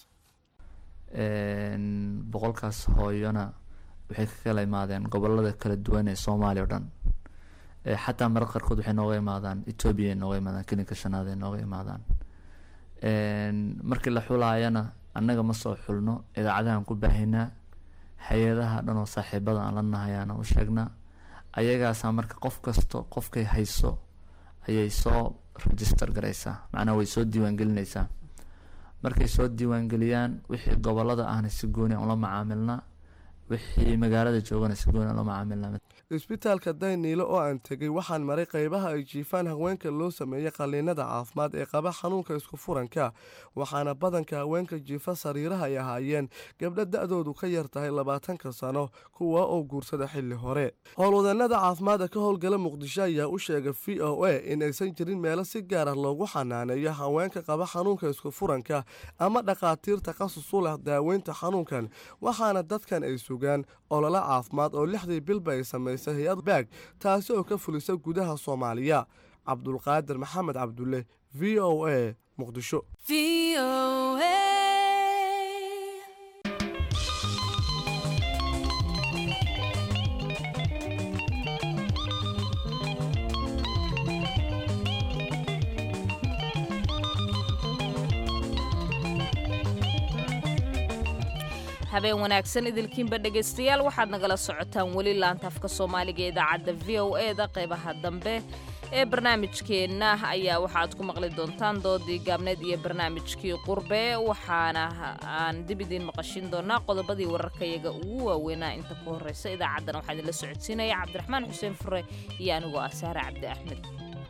boqolkaas hooyona waxay ka kala imaadeen gobolada kala duwan ee soomaaliya o dhan xataa marar qaarkood waxay nooga imaadaan etoobiya nooga imaadaan kelinka shanaad ay nooga imaadaan markii la xulaayana annaga ma soo xulno idaacadahan ku baahinaa hay-adaha dhan oo saaxiibada aan la nahay aan u sheegnaa ayagaasaa marka qof kasto qofkay hayso ayay soo register garaysaa macnaha way soo diiwaangelinaysaa markay soo diiwaangeliyaan wixii gobolada ahna si gooni aan ula macaamilnaa wixii magaalada joogana si gooni aan ula macaamilnaa isbitaalka dayniile oo aan tegey waxaan maray qaybaha ay jiifaan haweenka loo sameeyey qaliinada caafimaad ee qaba xanuunka isku furanka waxaana badanka haweenka jiifa sariiraha ay ahaayeen gabdho da-doodu ka yar tahay labaatanka sano kuwa oo guursada xilli hore howlwadeenada caafimaadka ka howlgala muqdisho ayaa u sheegay v o a in aysan jirin meelo si gaar ah loogu xanaaneeyo haweenka qaba xanuunka isku furanka ama dhakhaatiir takhasus u leh daaweynta xanuunkan waxaana dadkan ay sugaan ololo caafimaad oo lixdii bilba ay sameysay hay-ad baag taasi oo ka fulisa gudaha soomaaliya cabdulqaadir maxamed cabdulle v o a muqdisho habeen wanaagsan idilkiinba dhegaystayaal waxaad nagala socotaan weli laanta afka soomaaliga ee idaacadda v o e da qaybaha dambe ee barnaamijkeenna ayaa waxaad ku maqli doontaan doodii gaabneed iyo barnaamijkii qurbe waxaana aan dib idiin maqashin doonaa qodobadii wararkayaga ugu waaweynaa inta ku horeysa idaacaddana waxaa idinla socodsiinaya cabdiraxmaan xuseen fure iyo anigoo ah saare cabdi axmed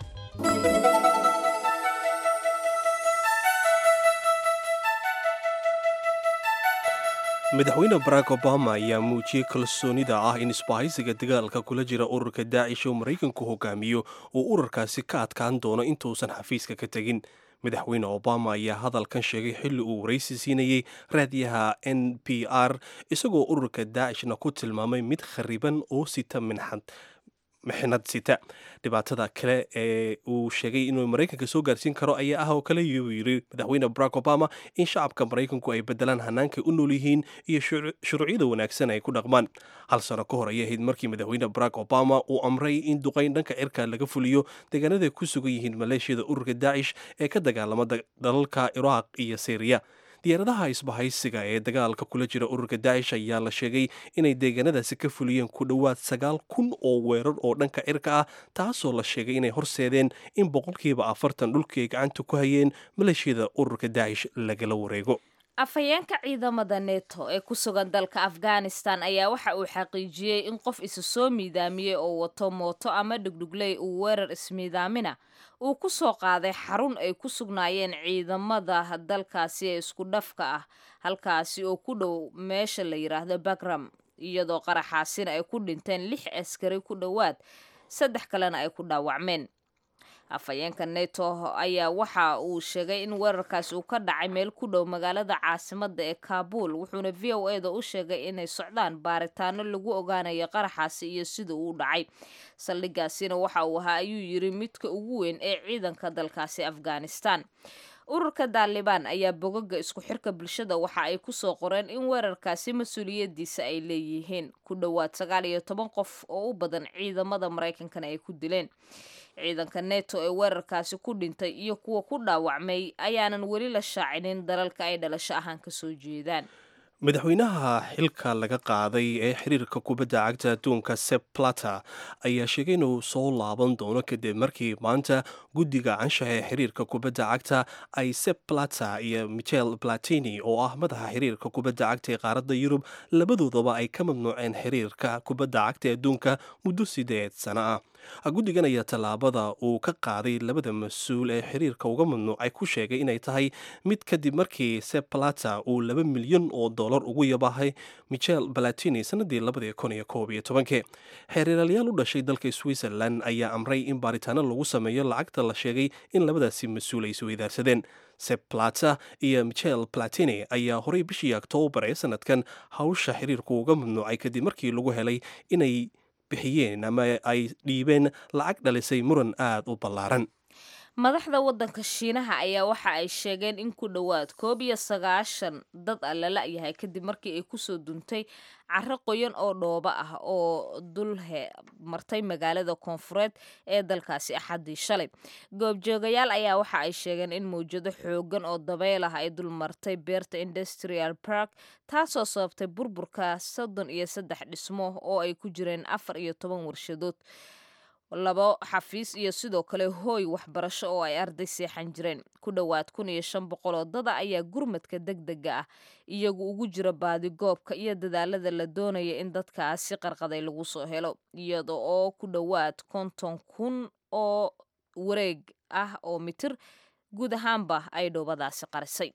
madaxweyne barack obama ayaa muujiyey kalsoonida ah in isbahaysiga dagaalka kula jira ururka daacish oo maraykanku hogaamiyo uu ururkaasi ka adkaan doono intuusan xafiiska ka tegin madaxweyne obama ayaa hadalkan sheegay xilli uu waraysi siinayey raadiyaha n p r isagoo ururka daacishna ku tilmaamay mid khariban oo sita minxad mixnad sita dhibaatada kale ee uu sheegay inuu maraykanka soo gaarsiin karo ayaa ah oo kale yuu yiri madaxweyne barack obama in shacabka maraykanku ay bedelaan hannaankay u nool yihiin iyo shuruucyada wanaagsan ay ku dhaqmaan hal sano ka hor ayay ahayd markii madaxweyne barack obama uu amray in duqayn dhanka cirka laga fuliyo deegaanada ku sugan yihiin maleeshiyada ururka daacish ee ka dagaalama dalalka iraaq iyo syriya diyaaradaha isbahaysiga ee dagaalka kula jira ururka daacish ayaa la sheegay inay deegaanadaasi ka fuliyeen ku dhowaad sagaal kun oo weerar oo dhanka cirka ah taasoo la sheegay inay horseedeen in boqolkiiba afartan dhulkii ay gacanta ku hayeen maleeshiyada ururka daacish lagala wareego afhayeenka ciidamada neto ee ku sugan dalka afghanistan ayaa waxa uu xaqiijiyey in qof isu soo miidaamiyey oo wato mooto ama dhugdhugley uu weerar ismiidaamina uu ku soo qaaday xarun ay ku sugnaayeen ciidamada dalkaasi ee isku dhafka ah halkaasi oo ku dhow meesha la yidhaahdo bagram iyadoo qaraxaasina ay ku dhinteen lix askari ku dhowaad saddex kalena ay ku dhaawacmeen afhayeenka neto ayaa waxa uu sheegay in weerarkaasi uu ka dhacay meel ku dhow magaalada caasimada ee kaabul wuxuuna v o e da u sheegay inay socdaan baaritaano lagu ogaanayo qaraxaasi iyo sida uu dhacay saldhigaasina waxa uu ahaa ayuu yiri midka ugu weyn ee ciidanka dalkaasi afghanistan ururka daalibaan ayaa bogaga isku xirka bulshada waxa ay kusoo qoreen in weerarkaasi mas-uuliyadiisa ay leeyihiin ku dhowaad sagaal iyo toban qof oo u badan ciidamada maraykankana ay ku dileen ciidanka neto ee weerarkaasi ku dhintay iyo kuwa ku dhaawacmay ayaanan weli la shaacinin dalalka ay dhalasho ahaan kasoo jeedaan madaxweynaha xilka laga qaaday ee xiriirka kubadda cagta adduunka seb plata ayaa sheegay inuu soo laaban doono kadib markii maanta guddiga canshaha ee xiriirka kubadda cagta isep plata iyo michel platini oo ah madaxa xiriirka kubadda cagta ee qaaradda yurub labadoodaba ay ka mamnuuceen xiriirka kubadda cagta ee adduunka muddo sideed sano ah guddigan ayaa tallaabada uu ka qaaday labada mas-uul ee xiriirka uga mamnuucay ku sheegay inay tahay mid kadib markii sep plata uu laba milyan oo dollar ugu yabahay michel balatini sanadii labadii kun iyo koob iyo tobankii xeeriraalayaal u dhashay dalka switzerland ayaa amray in baaritaano lagu sameeyo lacagta la sheegay in labadaasi mas-uul ay isweydaarsadeen sep plata iyo michel platini ayaa horey bishii oktoobar ee sanadkan hawsha xiriirku uga mamnuucay kadib markii lagu helay inay bixiyeen ama ay dhiibeen lacag dhalisay muran aada u ballaaran madaxda waddanka shiinaha ayaa waxa ay sheegeen in ku dhowaad koob iyo sagaashan dad a la la-yahay kadib markii ay kusoo duntay caro qoyan oo dhooba ah oo dulhe martay magaalada koonfureed ee dalkaasi axaddii shalay goobjoogayaal ayaa waxa ay sheegeen in mawjado xoogan oo dabeyl ah ay dul martay beerta industrial park taasoo sababtay burburka soddon iyo saddex dhismo oo ay ku jireen afar iyo toban warshadood labo xafiis iyo sidoo kale hooy waxbarasho oo ay arday seexan jireen ku dhowaad kun iyo shan boqol oo dada ayaa gurmadka deg dega ah iyagu ugu jira baadigoobka iyo dadaalada la doonaya in dadkaasi qarqaday lagu soo helo iyada oo ku dhowaad konton kun oo wareeg ah oo mitir guud ahaanba ay dhoobadaasi qarisay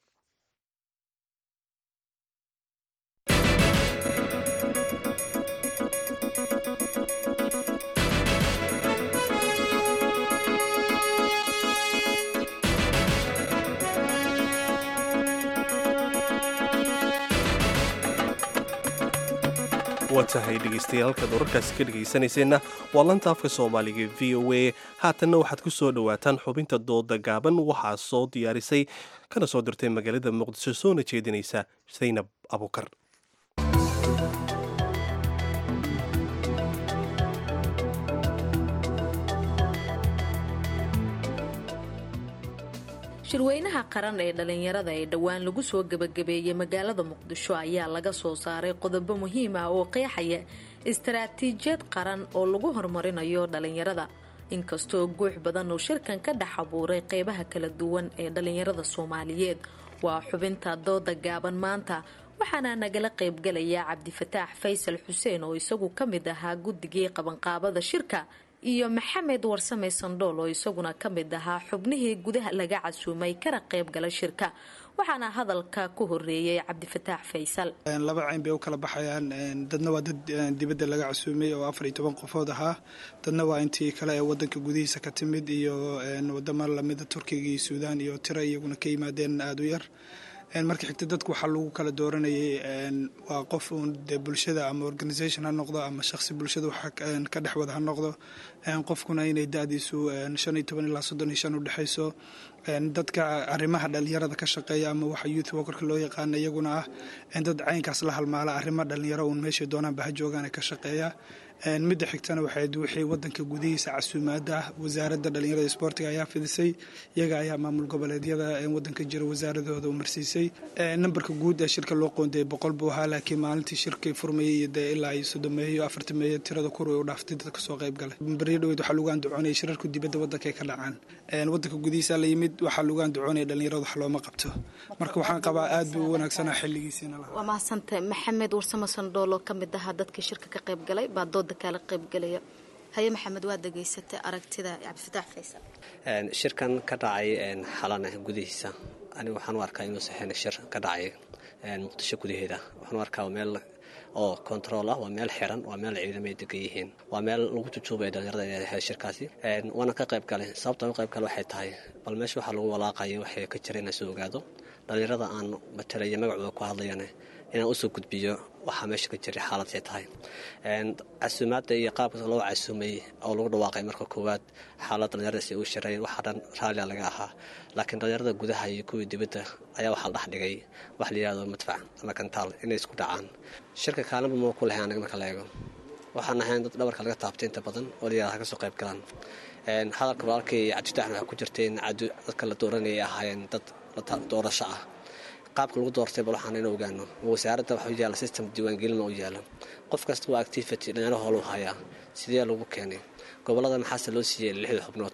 waa tahay dhegaystayaal halkaad wararkaasi ka dhegaysanayseena waa lanta afka soomaaliga v o a haatanna waxaad ku soo dhowaataan xubinta dooda gaaban waxaa soo diyaarisay kana soo dirtay magaalada muqdisho soona jeedinaysa saynab abukar shirweynaha qaran ee dhallinyarada ee dhowaan lagu soo gebagabeeyey magaalada muqdisho ayaa laga soo saaray qodobo muhiim ah oo qeexaya istaraatiijiyad qaran oo lagu horumarinayo dhallinyarada inkastoo guux badan uu shirkan ka dhex abuuray qeybaha kala duwan ee dhallinyarada soomaaliyeed waa xubinta dooda gaaban maanta waxaana nagala qaybgalaya cabdifataax faysal xuseen oo isagu ka mid ahaa guddigii qabanqaabada shirka iyo maxamed warsame sandhool oo isaguna ka mid ahaa xubnihii gudaha laga casuumay kana qayb gala shirka waxaana hadalka ku horeeyay cabdifataax faysal laba cayn bay u kala baxayaan dadna waa dad dibadda laga casuumay oo afar iyo toban qofood ahaa dadna waa intii kale ee wadanka gudihiisa ka timid iyo wadamo lamida turkiga iyo suudaan iyo tiro iyaguna ka yimaadeen aada u yar marka xigta dadku waxaa lagu kala dooranayay waa qof uun dee bulshada ama organisation ha noqdo ama shaqsi bulshada waxa ka dhex wada ha noqdo qofkuna inay da-diisu shan iyo toban ilaa soddon iyo shan u dhexayso dadka arrimaha dhalinyarada ka shaqeeya ama waxa youth workerka loo yaqaana iyaguna ah dad caynkaas la halmaala arrimaha dhalinyaro uun meeshay doonaanba ha joogaan ka shaqeeya midda xigtana waxayd wixii wadanka gudihiisa casuumaada ah wasaaradda dhalinyarada isboortiga ayaa fidisay iyaga ayaa maamul goboleedyada wadanka jira wasaaradooda u marsiisay nambarka guud ee shirka loo qoondayay boqol buu ahaa laakiin maalintii shirkii furmayay iyo dee ilaa iyo soddomeeyo afartameeyo tirada kur way u dhaaftay dadka soo qayb galay baryo dhaweyd waxaa lagu andacoonayay shirarku dibadda wadanka ay ka dhacaan wadanka gudihiisa la yimid waxaa lagu andacoonaya dhalinyarada wax looma qabto marka waxaan qabaa aad buu u wanaagsanaa xilligiisiina lahaa waa mahadsantahay maxamed warsamo sandhoolo ka mid ahaa dadkii shirka ka qayb galay baa dooda kaala qaybgalaya haye maxamed waa degeysatay aragtida cabdifataax faysal shirkan ka dhacay xalana gudihiisa aniga waxaan u arkaa inuu saxeen shir ka dhacay muqdisho gudaheeda waxaan u arkaa meel oo control ah waa meel xiran waa meel ciidamay degan yihiin waa meel lagu jujuubaya dhalinyarada inay ahayd shirkaasi waana ka qayb galay sababta u qayb gale waxay tahay bal meesha waxaa lagu walaaqaya waxay ka jira inaan soo ogaado dhalinyarada aan matalaya magacooda ku hadlayana inaan usoo gudbiyo waxaa meesha ka jiray xaaladday tahay casuumaadda iyo qaabka loo casuumay oo lagu dhawaaqay marka koowaad xaalad dhalinyaradaas ay u shireen waxaa dhan raallia laga ahaa laakiin dhalinyarada gudaha iyo kuwii dibadda ayaa waxaa la dhex dhigay wax la yihahdo madfac ama kantaal inay isku dhacaan shirka kaalinba ma ku lahay anaga marka la eego waxaan ahayn dad dhabarka laga taabtay inta badan oo la yihahda ka soo qayb galaan hadalka walaalkay cabdifataxna waxaa ku jirtay in dadka la dooranayay ahaayeen dad doorasho ah qaabka lagu doortay bal waxaan in ogaano wasaaradda waxa u yaala system diiwaangelin oo yaala qof kasta waa activity dhalinyaro hoolu hayaa sidee lagu keenay gobolada maxaase loo siiyey lixda xubnood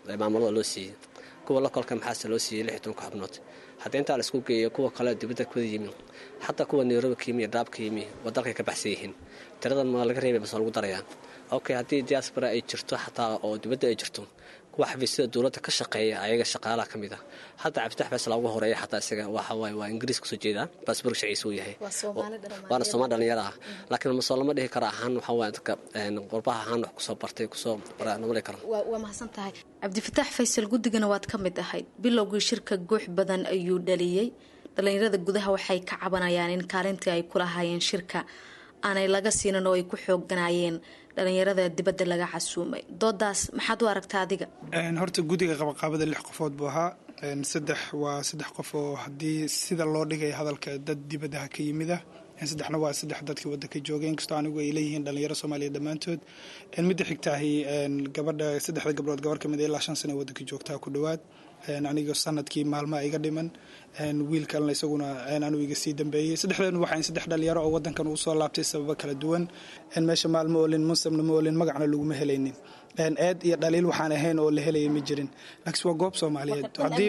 maamulada loo siiyey kuwa lokolka maxaase loo siiyey lix iyo tobanka xubnood haddii intaa la isku geeyo kuwa kale dibadda kuwada yimi xataa kuwa nairobi ka yimi iyo dhaab ka yimi waa dalkay ka baxsan yihiin tiradan ma laga reebay base waa lagu darayaa okay haddii diaspora ay jirto xataa oo dibadda ay jirto kuwa xafiisyada dowladda ka shaqeeya ayaga shaqaalaha ka mid ah hadda cabditax faysal ugu horeeya xataa isaga waxa waaye waa ingiriis kusoo jeedaa baasboork shaciisa uu yahay waana soomaali dhalinyaro ah laakiin masoo lama dhihi karo ahaan waxa waaye dadka qurbaha ahaan wax kusoo bartay kusoo namali karo waa mahadsan tahay cabdifataax faysal guddigana waad ka mid ahayd bilowgii shirka guux badan ayuu dhaliyey dhalinyarada gudaha waxay ka cabanayaan in kaalintii ay kula hayeen shirka aanay laga siinin oo ay ku xooganayeen dhalinyarada dibadda laga casuumay doodaas maxaad u aragtaa adiga horta guddiga qabaqaabada lix qofood buu ahaa saddex waa saddex qof oo haddii sida loo dhigay hadalka dad dibadaha ka yimid ah saddexna waa saddex dadkii wadanka joogay inkastoo anigu ay leeyihiin dhalinyaro soomaaliya dhammaantood midda xigtaahi gabadha saddexda gabdhood gabar kamid ilaa shan sana wadanka joogtaa ku dhowaad aniga sanadkii maalmaa iga dhiman wiil kalena isaguna anuu iga sii dambeeyey saddexdeen waxaan saddex dhalinyaro oo wadankan uu soo laabtay sababo kala duwan meesha maalma olin munsabna ma olin magacna laguma helaynin eed iyo dhaliil waxaan ahayn oo la helaya ma jirin laakiin waa goob soomaaliyeed haddii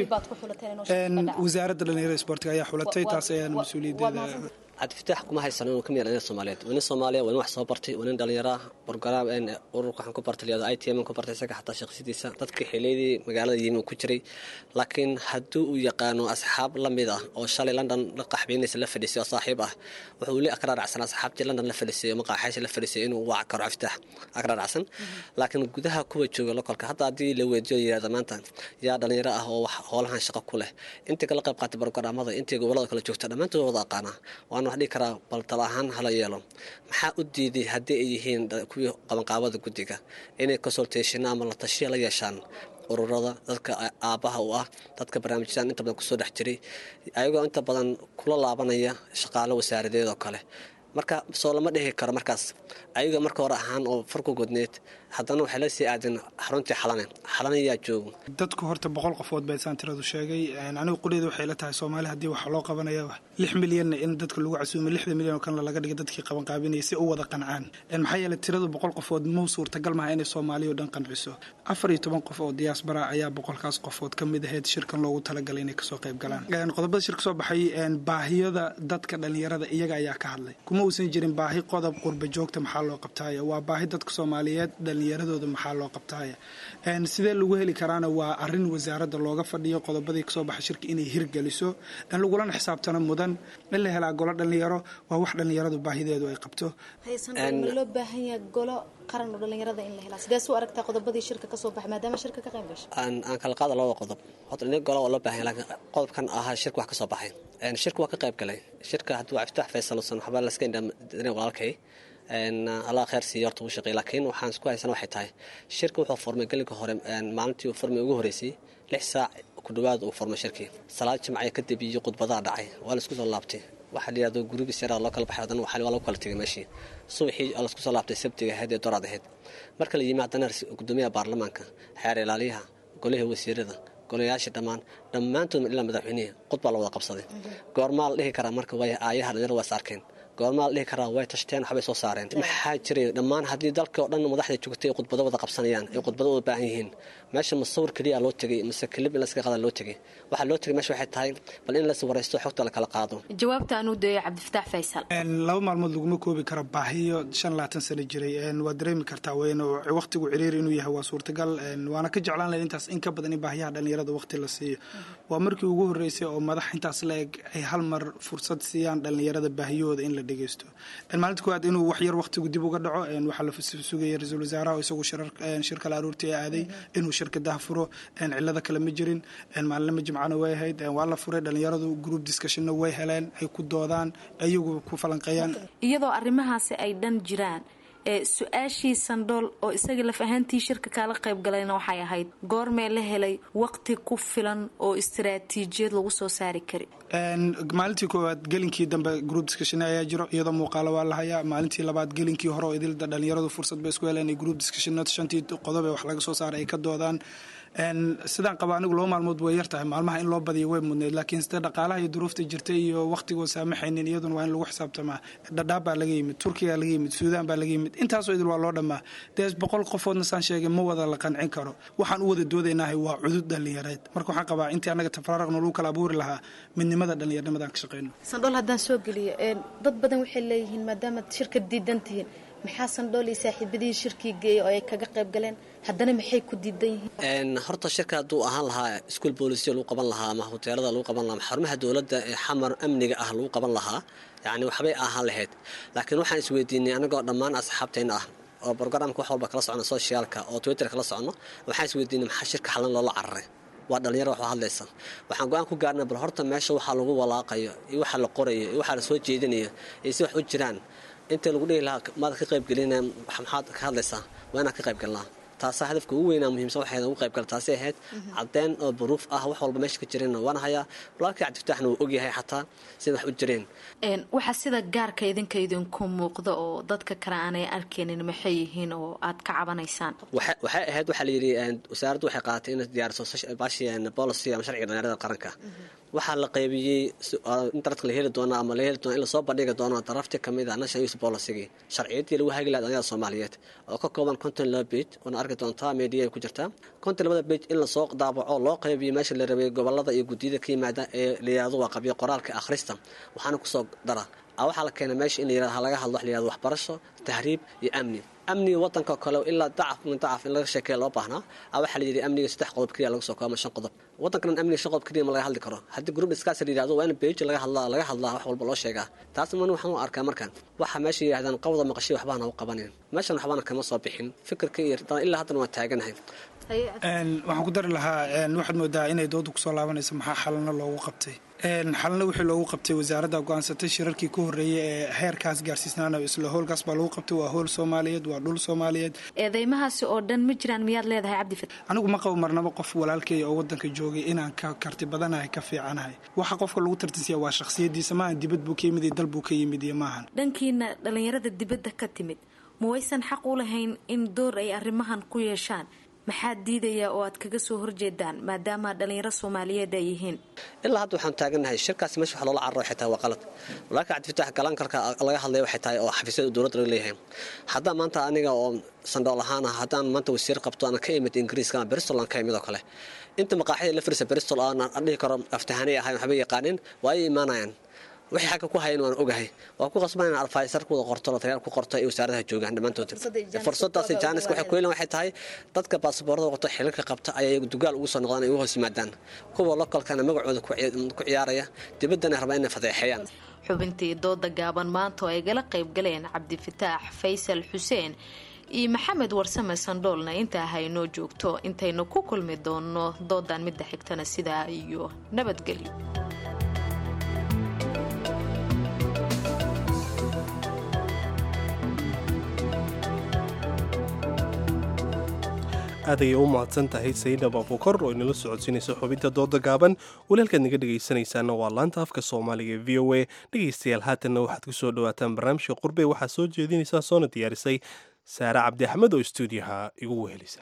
wasaaradda dhalinyarada isboortiga ayaa xulatay taas ayaan mas-uuliyaddeeda cabdifitaax kuma haysano inuu ka mid dhalinyar soomaaliyeed waa nin soomaaliya waa nin wax soo bartay waa nin dhalinyaro ah borgaraam ururka waxaan ku bartay liyado i t m ku bartay isaga xataa shaqsidiisa dadkii xiliyadii magaalada yimi ku jiray laakiin haddii uu yaqaano asxaab la mid ah oo shalay london la qaxbeynaysa la fadhiisay oo saaxiib ah wuxuu li akraaracsan asxaabtii london la fadhiisay oo maqaaxaysa la fadhiisay inuu wac karo cabdifitaax akraaracsan laakiin gudaha kuwa jooga lokolka hadda haddii la weydiyo yirahda maanta yaa dhalinyaro ah oo wax howlahan shaqo ku leh intii kala qayb qaatay borogaraamada intii gobolada kala joogta dhammaantood wada aqaana waana wax dhihi karaa bal tala ahaan hala yeelo maxaa u diiday haddii ay yihiin kuwii qabanqaabada guddiga inay consultationa ama la tashiya la yeeshaan ururada dadka aabbaha u ah dadka barnaamijyadan inta badan kusoo dhex jiray ayagoo inta badan kula laabanaya shaqaalo wasaaradeed oo kale marka soo lama dhihi karo markaas ayaga marka hore ahaan oo farku godneed haddana waxay la sii aadeen xaruntii xalane xalane yaa joogo dadku horta boqol qofood baa isaan tiradu sheegay anigu qudheeda waxay la tahay soomaali haddii waxa loo qabanaya lix milyanna in dadka lagu casuumay lixda milyan oo kanle laga dhigay dadkii qabanqaabinaya si u wada qancaan maxaa yeelay tiradu boqol qofood mau suurtagal maha inay soomaaliya oo dhan qanciso afar iyo toban qof oo diaspora ayaa boqolkaas qofood ka mid ahayd shirkan loogu talagalay inay kasoo qayb galaan qodobada shirka soo baxay baahiyada dadka dhalinyarada iyaga ayaa ka hadlay kuma uusan jirin baahi qodob qurba joogta maxaa loo qabtaaya waa baahi dadka soomaaliyeed dhalinyaradooda maxaa loo qabtaaya sidee lagu heli karaana waa arin wasaaradda looga fadhiyo qodobadii kasoo baxay shirka inay hirgeliso lagulana xisaabtano mudan in la helaa golo dhalinyaro waa wax dhalinyaradu baahideedu ay qabto ma loo baahan yahay golo qaran oo dhalinyarada in la helaa sidees u aragtaa qodobadii shirka kasoo baxay maadaama shirka ka qayb gashay aan kala qaada labada qodob horta nin golo oo loo baahan yahay laakiin qodobkan ahaa shirka wax kasoo baxay shirka waa ka qayb galay shirka hadduu cabditax faysal usan waxba laska indhamadin walaalkay allah kheer siiyo horta uu shaqeey laakiin waxaan isku haysana waxay tahay shirka wuxuu furmay gelinka hore maalintii uu furmay ugu horeysay lix saac ku dhawaad uu furmay shirkii salaad jimcaya kadib iyo khudbadaha dhacay waa la isku soo laabtay waxaa la yidhahdo gurigiis yaraa loo kala baxay haddana waxaa waa lagu kala tegay meeshii subaxii oo laisku soo laabtay sabtiga ahayd ee doraad ahayd marka la yimi haddana gudoomiyaha baarlamaanka xeer ilaaliyaha golihii wasiirada golayaasha dhammaan dhammaantood ilaa madaxweynihii khudbaa la wada qabsaday goormaa la dhihi karaa marka way aayaha dhalinyaro waa is arkeen goormaa la dhihi karaa way tashteen waxbay soo saareen maxaa jiray dhammaan haddii dalka oo dhan madaxda joogtay ay khudbado wada qabsanayaan ay khudbado wada baahan yihiin meesha masawir keliya loo tegay mise kelib in laska qaada loo tegay waxaa loo tegay meesha waxay tahay bal in las waraysto xogta la kala qaado jawaabta aan u dayo cabdifataax faysal laba maalmood laguma koobi karo baahiyo shan labaatan sano jiray waa dareemi kartaa weyn waqtigu ciriiri inuu yahay waa suurtagal waana ka jeclaan lahay intaas in ka badan in baahiyaha dhalinyarada waqti la siiyo waa markii ugu horeysay oo madax intaas la eg ay hal mar fursad siiyaan dhalinyarada baahiyahooda in la dhegeysto maalinta koowaad inuu wax yar waqtigu dib uga dhaco waxaa la sugaya ra-iisul wasaaraha oo isagu shirka la aruurtii aaday inuu shirka dah furo cilada kale ma jirin maalinama jimcana way ahayd waa la furay dhalinyaradu group discussionna way heleen ay ku doodaan iyagu ku falanqeeyaan iyadoo arrimahaasi ay dhan jiraan ee su-aashii sandhool oo isaga laf ahaantii shirka kaala qayb galayna waxay ahayd goormee la helay waqti ku filan oo istaraatiijiyad lagu soo saari kari maalintii koowaad gelinkii dambe group discussion ayaa jiro iyadoo muuqaalo waa la hayaa maalintii labaad gelinkii hore oo idilda dhalinyaradu fursad bay isku heleen group discussion shantii qodob ee wax laga soo saaray ay ka doodaan sidaan qaba anigu laba maalmood way yar tahay maalmaha in loo badiyo way mudneyd laakiin sida dhaqaalaha iyo duruufta jirta iyo waqtigoo saamaxaynin iyaduna waa in lagu xisaabtamaa dhadhaab baa laga yimid turkiga laga yimid suudaan baa laga yimid intaasoo idil waa loo dhammaa dee boqol qofoodna saan sheegay ma wada la qancin karo waxaan u wada doodaynahay waa cudud dhallinyareed marka waxaan qabaa intii annaga tafararaqna lagu kala abuuri lahaa midnimada dhallinyarnimadaan ka shaqeyno sandhool haddaan soo geliyo dad badan waxay leeyihiin maadaama shirka diidan tihiin maxaa sandhool iyo saaxiibadihii shirkii geeyay oo ay kaga qayb galeen haddana maxay ku diidan yihiin horta shirka hadduu ahaan lahaa iskuol boolisiya lagu qaban lahaa ama hoteelada lagu qaban lahaa ama xarumaha dowladda ee xamar amniga ah lagu qaban lahaa yacni waxbay ahaan lahayd laakiin waxaan isweydiinay anagoo dhammaan asxaabteenna ah oo brograamka wax walba kala socno socialka oo twitter kala socno waxaan isweydiinay maxaa shirka xalan loola cararay waa dhalinyaro wax hadlaysa waxaan go-aan ku gaarnay bal horta meesha waxaa lagu walaaqayo iyo waxa la qorayo iyo waxaa la soo jeedinayo iyo si wax u jiraan inta lagu dhihi lahaa maad ka qaybgelina maxaad ka hadlaysaa waa inaad ka qaybgalnaa taasaa hadafka ugu weynaa muhiimsan waxay ugu qayb gala taasi ahayd caddeyn oo baruuf ah wax walba meesha ka jireenna waana hayaa walaalkii cabdifataxna wuu ogyahay xataa sida wax u jireen waxaa sida gaarka idinka idinku muuqda oo dadka kale aanay arkaynin maxay yihiin oo aad ka cabanaysaan waxay ahayd waxaa layidhi wasaaraddu waxay qaadatay inay diyaariso bashi policy ama sharciga dhalinyarada qaranka waxaa la qaybiyey internetka la heli doono ama la heli doono in lasoo bandhigi doono darafti kamid ah national youth policy sharciyadii lagu hagi lahaa dhalinyarada soomaaliyeed oo ka kooban konton laba page oona arki doontaa media ay ku jirtaa konton labada page in lasoo daabaco loo qaybiyo meesha la rabay gobolada iyo guddiyada ka yimaada ee la yihahdo waa qabyo qoraalka akhrista waxaana kusoo dara waxaa la keenay meesha in la yirahdo laga hadlo wax la yihahdo waxbarasho tahriib iyo amni amniga wadanka kale ilaa dacaf min dacaf in laga sheekeeya loo baahnaa waxaa la yidhi amniga saddex qodob keliya laga soo koobo ama shan qodob wadankan amniga shan qodob keliya ma laga hadli karo haddii group discuss la yidhahdo waa in page laga hadlaa laga hadlaa wax walba loo sheegaa taas man waxaan u arkaa markaan waxa meesha yidhahdaan qawda maqashay waxbaana u qabanin meeshan waxbaana kama soo bixin fikirka iyo ilaa haddana waan taaganahay waxaan ku dari lahaa waxaad moodaa inay dooda kusoo laabanayso maxaa xalana loogu qabtay xalana wixii loogu qabtay wasaaradda go-aansatay shirarkii ka horreeyay ee heerkaas gaarsiisnaana isla howlkaas baa lagu qabtay waa howl soomaaliyeed waa dhul soomaaliyeed eedeymahaasi oo dhan ma jiraan miyaad leedahay cabdifat anigu ma qabo marnabo qof walaalkay oo wadanka joogay inaan ka karti badanahay ka fiicanahay waxa qofka lagu tartisiya waa shakhsiyadiisa maahan dibad buu ka yimid iyo dal buu ka yimid iyo maahan dhankiina dhallinyarada dibadda ka timid ma waysan xaq u lahayn in door ay arrimahan ku yeeshaan maxaa diidaya oo aad kaga soo horjeedaan maadaama dhalinyaro soomaaliyeed ay yihiin ilaa hadda waxaan taaganahay shirkaasi meesha wax loola cararo waxay tahay waa qalad walaalka cabdifatax galankarka laga hadlaya waxay tahay oo xafiisyada dowladda laga leeyahay haddaan maanta aniga oo sandhool ahaan ah haddaan maanta wasiir qabto aan ka imid ingiriiska ama bristol aan ka imid oo kale inta maqaaxida la firisa bristol aan dhihi karo aftahanay ahayn waxba yaqaanin waa ay imaanayaan wixii xagga ku hayan waan ogahay waa ku qasban inaan alfaysar ku wada qorto lataliyaal ku qorto iyo wasaaradaha joogaan dhammaantood fursadaasi jaaniska waxay ku helan waxay tahay dadka baasaboorada wato xilalka qabta ayay dugaal ugu soo noqdaan ay ugu hoos yimaadaan kuwa lokalkana magacooda ku ciyaaraya dibaddana rabaa inay fadeexeeyaan xubintii dooda gaaban maanta oo ay gala qayb galeen cabdifataax faysal xuseen iyo maxamed warsame sandhoolna intaa haynoo joogto intaynu ku kulmi doonno doodan midda xigtana sidaa iyo nabadgelyo aad ayay u mahadsan tahay sayidab abukar oo inala socodsiinaysa xubinta dooda gaaban walaalkaad naga dhegaysanaysaana waa laanta afka soomaaliga e v o a dhegaystayaal haatanna waxaad ku soo dhawaataan barnaamijka qurbe waxaa soo jeedinaysaa soona diyaarisay saare cabdi axmed oo stuudiyaha igu wehelisa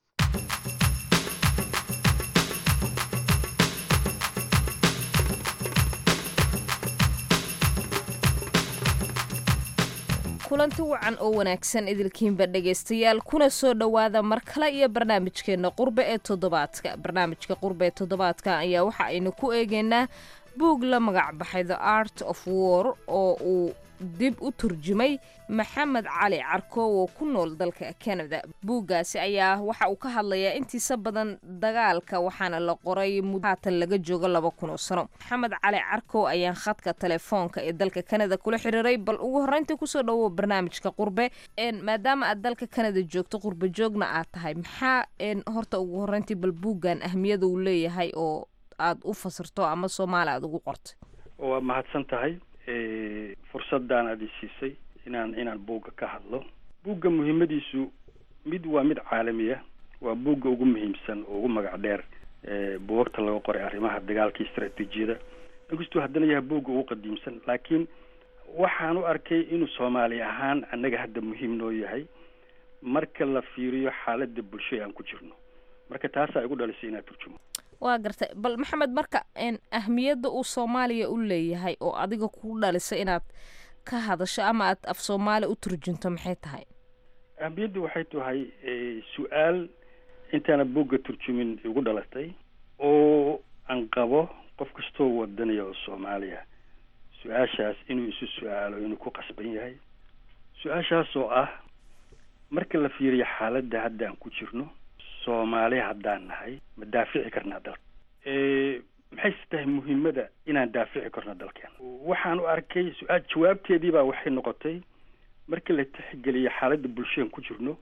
kulanti wacan oo wanaagsan idilkiinba dhegaystayaal kuna soo dhowaada mar kale iyo barnaamijkeenna qurbe ee toddobaadka barnaamijka qurbe ee toddobaadka ayaa waxa aynu ku eegaynaa buug la magac baxay the art of war oo uu dib u turjumay maxamed cali carkoow oo ku nool dalka canada buuggaasi ayaa waxa uu ka hadlayaa intiisa badan dagaalka waxaana la qoray muddo haatan laga joogo laba kun oo sano maxamed cali carkow ayaan khadka telefoonka ee dalka canada kula xiriiray bal ugu horreyntii kusoo dhawow barnaamijka qurbe maadaama aad dalka canada joogto qurbe joogna aad tahay maxaa horta ugu horreyntii bal buuggan ahmiyada uu leeyahay oo aad u fasirto ama soomaali aad ugu qortay waa mahadsan tahay fursaddan aad i siisay inaan inaan buugga ka hadlo buugga muhiimadiisu mid waa mid caalami ah waa buugga ugu muhiimsan oo ugu magac dheer buugagta laga qoray arrimaha dagaalka istaraatiijiyada inkastuu haddana yahay buugga ugu qadiimsan laakiin waxaan u arkay inuu soomaali ahaan annaga hadda muhiim noo yahay marka la fiiriyo xaaladda bulsho aan ku jirno marka taasaa igu dhalisay inaan turjumo waa gartay bal maxamed marka ahmiyadda uu soomaaliya u leeyahay oo adiga ku dhalisay inaad ka hadasho ama aad af soomaali u turjunto maxay tahay ahmiyaddu waxay tahay su-aal intaana buugga turjumin igu dhalatay oo aan qabo qof kastoo wadanaya oo soomaaliya su-aashaas inuu isu su-aalo inuu ku qasban yahay su-aashaas oo ah marka la fiiriyo xaaladda hadda aan ku jirno soomaali haddaan nahay ma daafici karnaa dalka maxayse tahay muhiimada inaan daafici karno dalkeena waxaan u arkay su-aal jawaabteedii baa waxay noqotay markii la tixgeliyo xaaladda bulshadaan ku jirno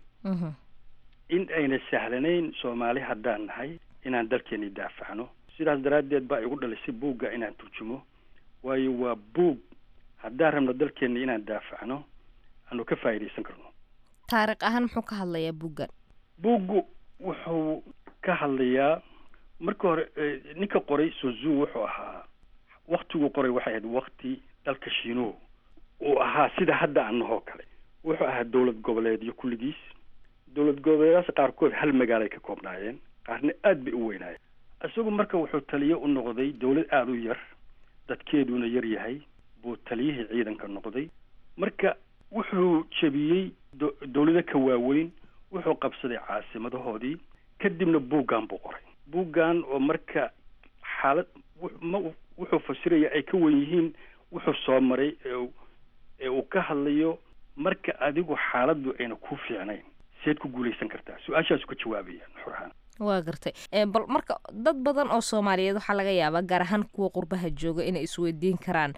in ayna sahlanayn soomaali haddaan nahay inaan dalkeeni daafacno sidaas daraaddeed baa igu dhalisay buugga inaan turjumo waayo waa buug haddaan rabno dalkeena inaan daafacno aanu ka faa'iidaysan karno taariikh ahaan muxuu ka hadlayaa buuggan buuggu wuxuu ka hadlayaa marka hore ninka qoray sozu wuxuu ahaa waktiguu qoray waxay ahayd wakti dalka shiinuhu uu ahaa sida hadda annahoo kale wuxuu ahaa dowlad goboleedyo kulligiis dowlad goboleedaas qaarkood hal magaalay ka koobnaayeen qaarna aad bay u weynaayeen isagu marka wuxuu taliye u noqday dowlad aada u yar dadkeeduna yar yahay buu taliyihii ciidanka noqday marka wuxuu jebiyey dowlado ka waaweyn wuxuu qabsaday caasimadahoodii kadibna buuggan buu qoray buuggan oo marka xaalad ma wuxuu fasiraya ay ka wen yihiin wuxuu soo maray ee uu ka hadlayo marka adigu xaaladdu ayna ku fiicnayn seed ku guulaysan kartaa su-aashaasu ka jawaabaya nuxur ahaan waa gartay bal marka dad badan oo soomaaliyeed waxaa laga yaabaa gaar ahaan kuwa qurbaha jooga inay isweydiin karaan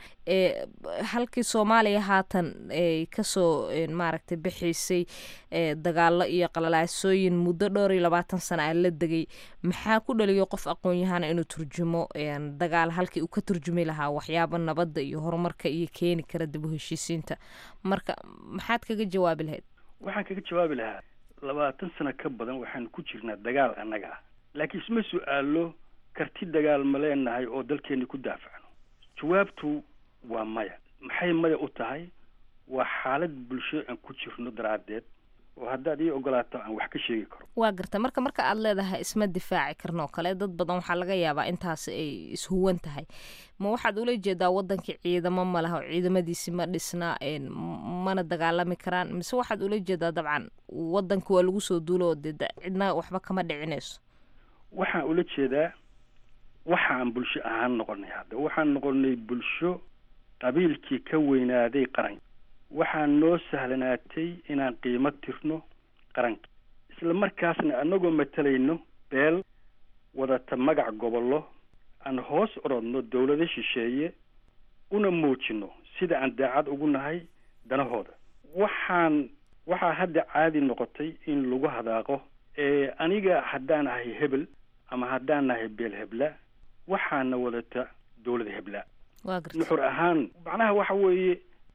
halkii soomaaliya haatan ay kasoo maaragtay bixiisay dagaalo iyo qalalaasooyin muddo dhowr iyo labaatan sana a la degay maxaa ku dhaliyo qof aqoon-yahana inuu turjumo dagaal halkii uu ka turjumi lahaa waxyaaba nabadda iyo horumarka iyo keeni kara dib u heshiisiinta marka maxaad kaga jawaabi lahayd waxaan kaga jawaabi lahaa labaatan sano ka badan waxaanu ku jirnaa dagaal annaga ah laakiin isma su-aalo karti dagaal ma leenahay oo dalkeeni ku daafacno jawaabtu waa maya maxay maya u tahay waa xaalad bulsho aan ku jirno daraaddeed oo haddaad ii ogolaato aan wax ka sheegi karo waa garta marka marka aad leedahay isma difaaci karno kale dad badan waxaa laga yaabaa intaasi ay ishuwan tahay ma waxaad ula jeedaa wadankii ciidamo ma laha oo ciidamadiisi ma dhisna mana dagaalami karaan mise waxaad ula jeedaa dabcan wadanka waa lagu soo duulo oo dee cidna waxba kama dhicinayso waxaan ula jeedaa waxaan bulsho ahaan noqonay hadda waxaan noqonay bulsho qabiilkii ka weynaaday qaranka waxaa noo sahlanaatay inaan qiimo tirno qaranka isla markaasna annagoo matalayno beel wadata magac gobollo aan hoos orodno dowlado shisheeye una muujino sida aan daacad ugu nahay danahooda waxaan waxaa hadda caadi noqotay in lagu hadaaqo ee aniga haddaan ahay hebel ama haddaan nahay beel hebla waxaana wadata dowlada hebla nuxur ahaan macnaha waxa weeye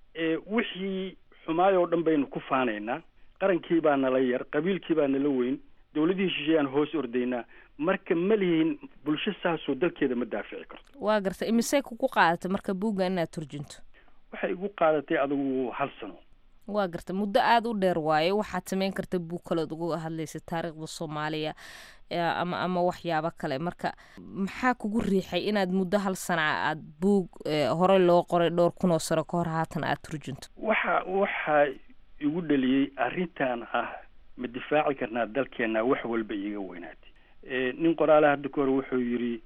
wixii xumaay oo dhan baynu ku faanaynaa qarankii baa nala yar qabiilkii baa nala weyn dowladihii shisheeye aan hoos ordaynaa marka ma lihin bulsho saasoo dalkeeda ma daafici karto waa garta imisey kugu qaadatay marka buugga inaad turjunto waxay igu qaadatay adigu hal sano waa garta muddo aada u dheer waaye waxaad samayn karta buug kaleod uga hadlaysa taariikhda soomaaliya ama ama waxyaabo kale marka maxaa kugu riixay inaad muddo hal sana aad buug horey loo qoray dhowr kunoo sano ka hor haatan aad turjunto waxa waxaa igu dhaliyey arrintan ah ma difaaci karnaa dalkeena wax walba iiga weynaatay nin qoraale hadda ka hore wuxuu yidhi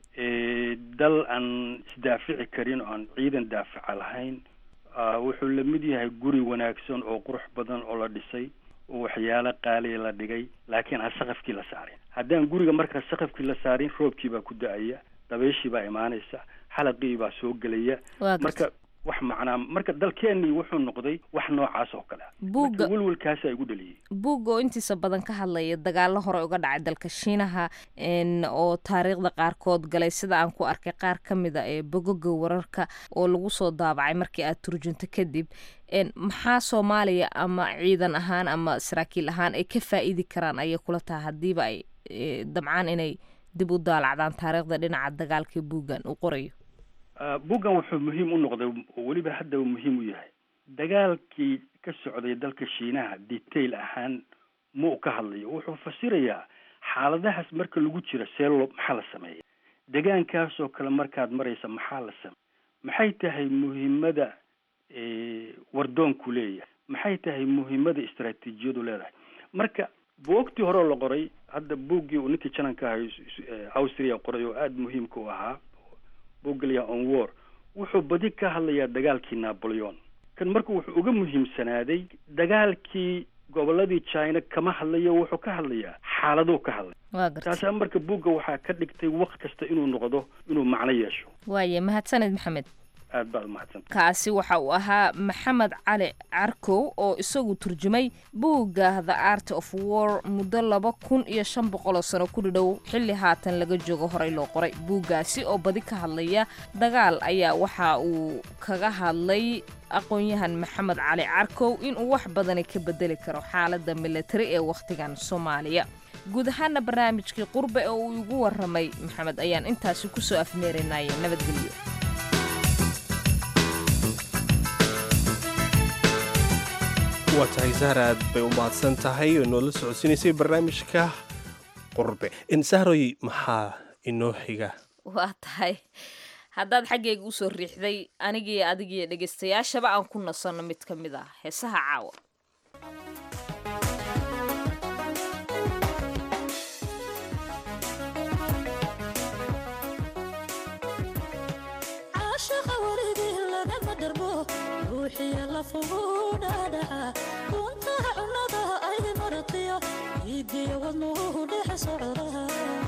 dal aan isdaafici karin oo aan ciidan daafaca lahayn wuxuu la mid yahay guri wanaagsan oo qurux badan oo la dhisay oo waxyaalo qaaliya la dhigay laakiin aan saqafkii la saarin haddaan guriga markaa saqafkii la saarin roobkii baa ku da-aya dabayshii baa imaanaysa xalaqii baa soo gelaya marka wax macnaa marka dalkeenii wuxuu noqday wax noocaas oo kale buugga welwelkaasaa igu dhaliyey buugga oo intiisa badan ka hadlaya dagaalo hore uga dhacay dalka shiinaha oo taariikhda qaarkood galay sida aan ku arkay qaar ka mid a ee bogoga wararka oo lagu soo daabacay markii aad turjunto kadib maxaa soomaaliya ama ciidan ahaan ama saraakiil ahaan ay ka faa'iidi karaan ayay kula tahay haddiiba ay dabcaan inay dib u daalacdaan taariikhda dhinaca dagaalka buuggan uu qorayo buuggan wuxuu muhiim u noqday oo weliba hadda uu muhiim u yahay dagaalkii ka socday dalka shiinaha detail ahaan ma u ka hadlayo wuxuu fasirayaa xaaladahaas marka lagu jiro see loo maxaa la sameeya degaankaasoo kale markaad maraysa maxaa la sameeya maxay tahay muhiimada wardoonku leeyahay maxay tahay muhiimada istaraatiijiyadu leedahay marka buogtii hore la qoray hadda buuggii uu ninkii jananka ahay austria qoray oo aada muhiimka u ahaa buuggalya on war wuxuu badi ka hadlayaa dagaalkii napoleon kan marka wuxuu uga muhiimsanaaday dagaalkii goboladii china kama hadlayo wuxuu ka hadlayaa xaaladuu ka hadlay taasaa marka buugga waxaa ka dhigtay waqt kasta inuu noqdo inuu macno yeesho waaye mahadsaned maxamed aad baad umahadsanta kaasi waxa uu ahaa maxamed cali carkow oo isagu turjumay buugga the art of war muddo laba kun iyo shan boqoloo sano ku dhidhow xilli haatan laga joogo horey loo qoray buuggaasi oo badi ka hadlaya dagaal ayaa waxa uu kaga hadlay aqoon-yahan maxamed cali carkow inuu wax badani ka bedeli karo xaaladda militari ee wakhtigan soomaaliya guud ahaana barnaamijkii qurbe oo uu igu waramay maxamed ayaan intaasi kusoo afmeerinaye nabadgelyo waa tahay sahar aad bay u mahadsan tahay oo inoola socodsiinaysay barnaamijka qurbe insahroy maxaa inoo xiga waa tahay haddaad xaggayga usoo riixday anigii adigiiyo dhegaystayaashaba aan ku nasanno mid ka mid ah heesaha caawa ruuxiya lafugu dhaadhaca kuntaha cunnada ay maratiyo iigiyo wadnuhu dhex socdaha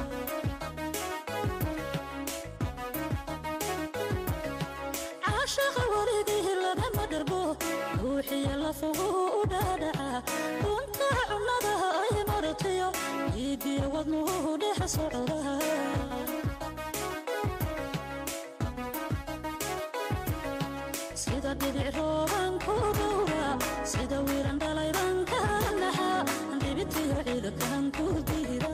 caashaqa warigii lagama dharbo ruuxiya lafugu dhaadhaca kuntaha cunnada ay maratiyo iigiyo wadnuhu dhex socdaha sida dhibic rooban ku dhowra sida wiiran dhalayban ka naxa dhibitiyo ciidakan ku diira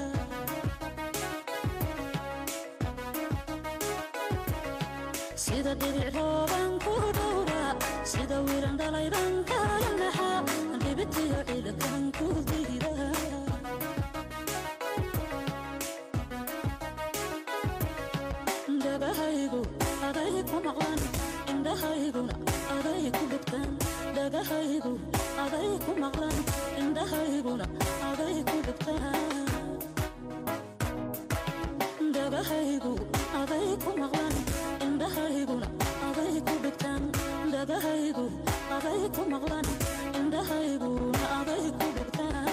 sida dhibic rooban ku dhowra sida wiiran dhalayban ka naxa dhibitiyo ciidakan ku diira dhagahaygu aday ku maqlan indhahayguna aday ku dhegtaan dhagahaygu aday ku maqlan indhahayguna aday ku dhegtaan dhagahaygu aday ku maqlan indhahayguna aday ku dhegtaan dhagahaygu aday ku maqlan indhahayguna aday ku dhegtaan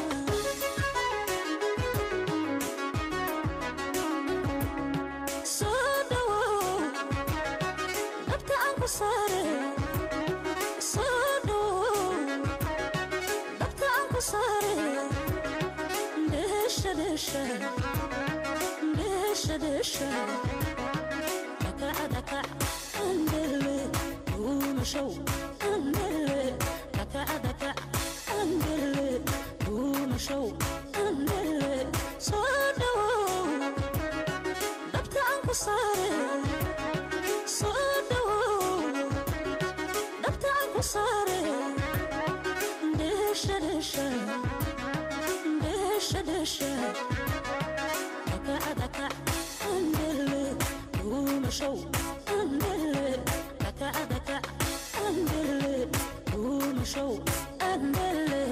soo dhawow dhabta aan ku saare soo dhawow dhabta aan ku saare dheesha dheesha dheesha dheesha dhakaca dhakac andele duumashow andele dhakaca dhakac andele duumashow andele soo dhawow dhabta aan ku saare soo dhawow dhabta aan ku saare dheesha dheesha dheesha dheesha dhakaca dhakac andele duumashow andele dhakaca dhakac andele duumashow andele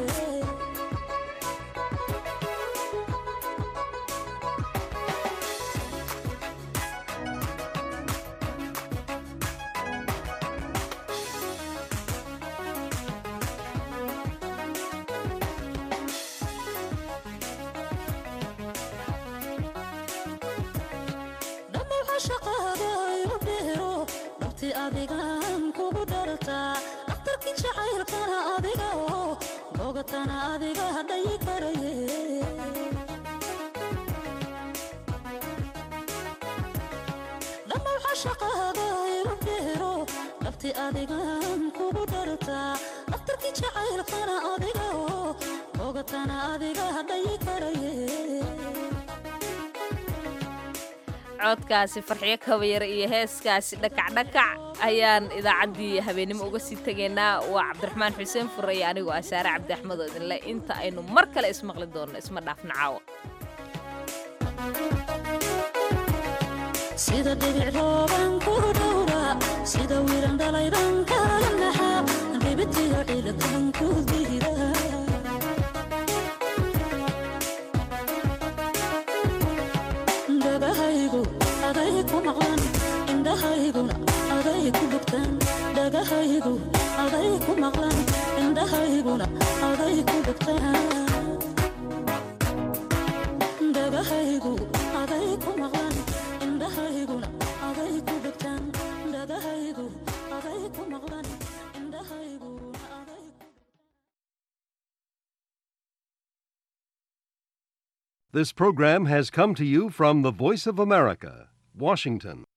dhammaw cashaqaada igu dheero dhabti adigan kugu dhartaa dhakhtarkii jacaylkana adiga oo bogatana adiga hadhayi karaye dhammaw cashaqaada igu dheero dhabti adigan kugu dhartaa dhakhtarkii jacaylkana adiga oo bogatana adiga hadhayi karaye codkaasi farxiyo kabayar iyo heeskaasi dhakacdhakac ayaan idaacaddii habeennimo uga sii tegaynaa waa cabdiraxmaan xuseen furre iyo anigoo ah saare cabdi axmed oo idinle inta aynu mar kale ismaqli doonno isma dhaafna caawa sida dhibic rooban ku dhowra sida wiilan dhalayban kala naxa dhibitiyo ciilaban ku diida dhagahaygu aday ku maqlan indhahayguna aday ku dhugtaan dhagahaygu aday ku maqlan indhahayguna aday ku dhugtaan dhagahaygu aday ku maqlan indhahayguna aday ku dhugtaan dhagahaygu aday ku maqlan indhahayguna aday This program has come to you from the Voice of America, Washington.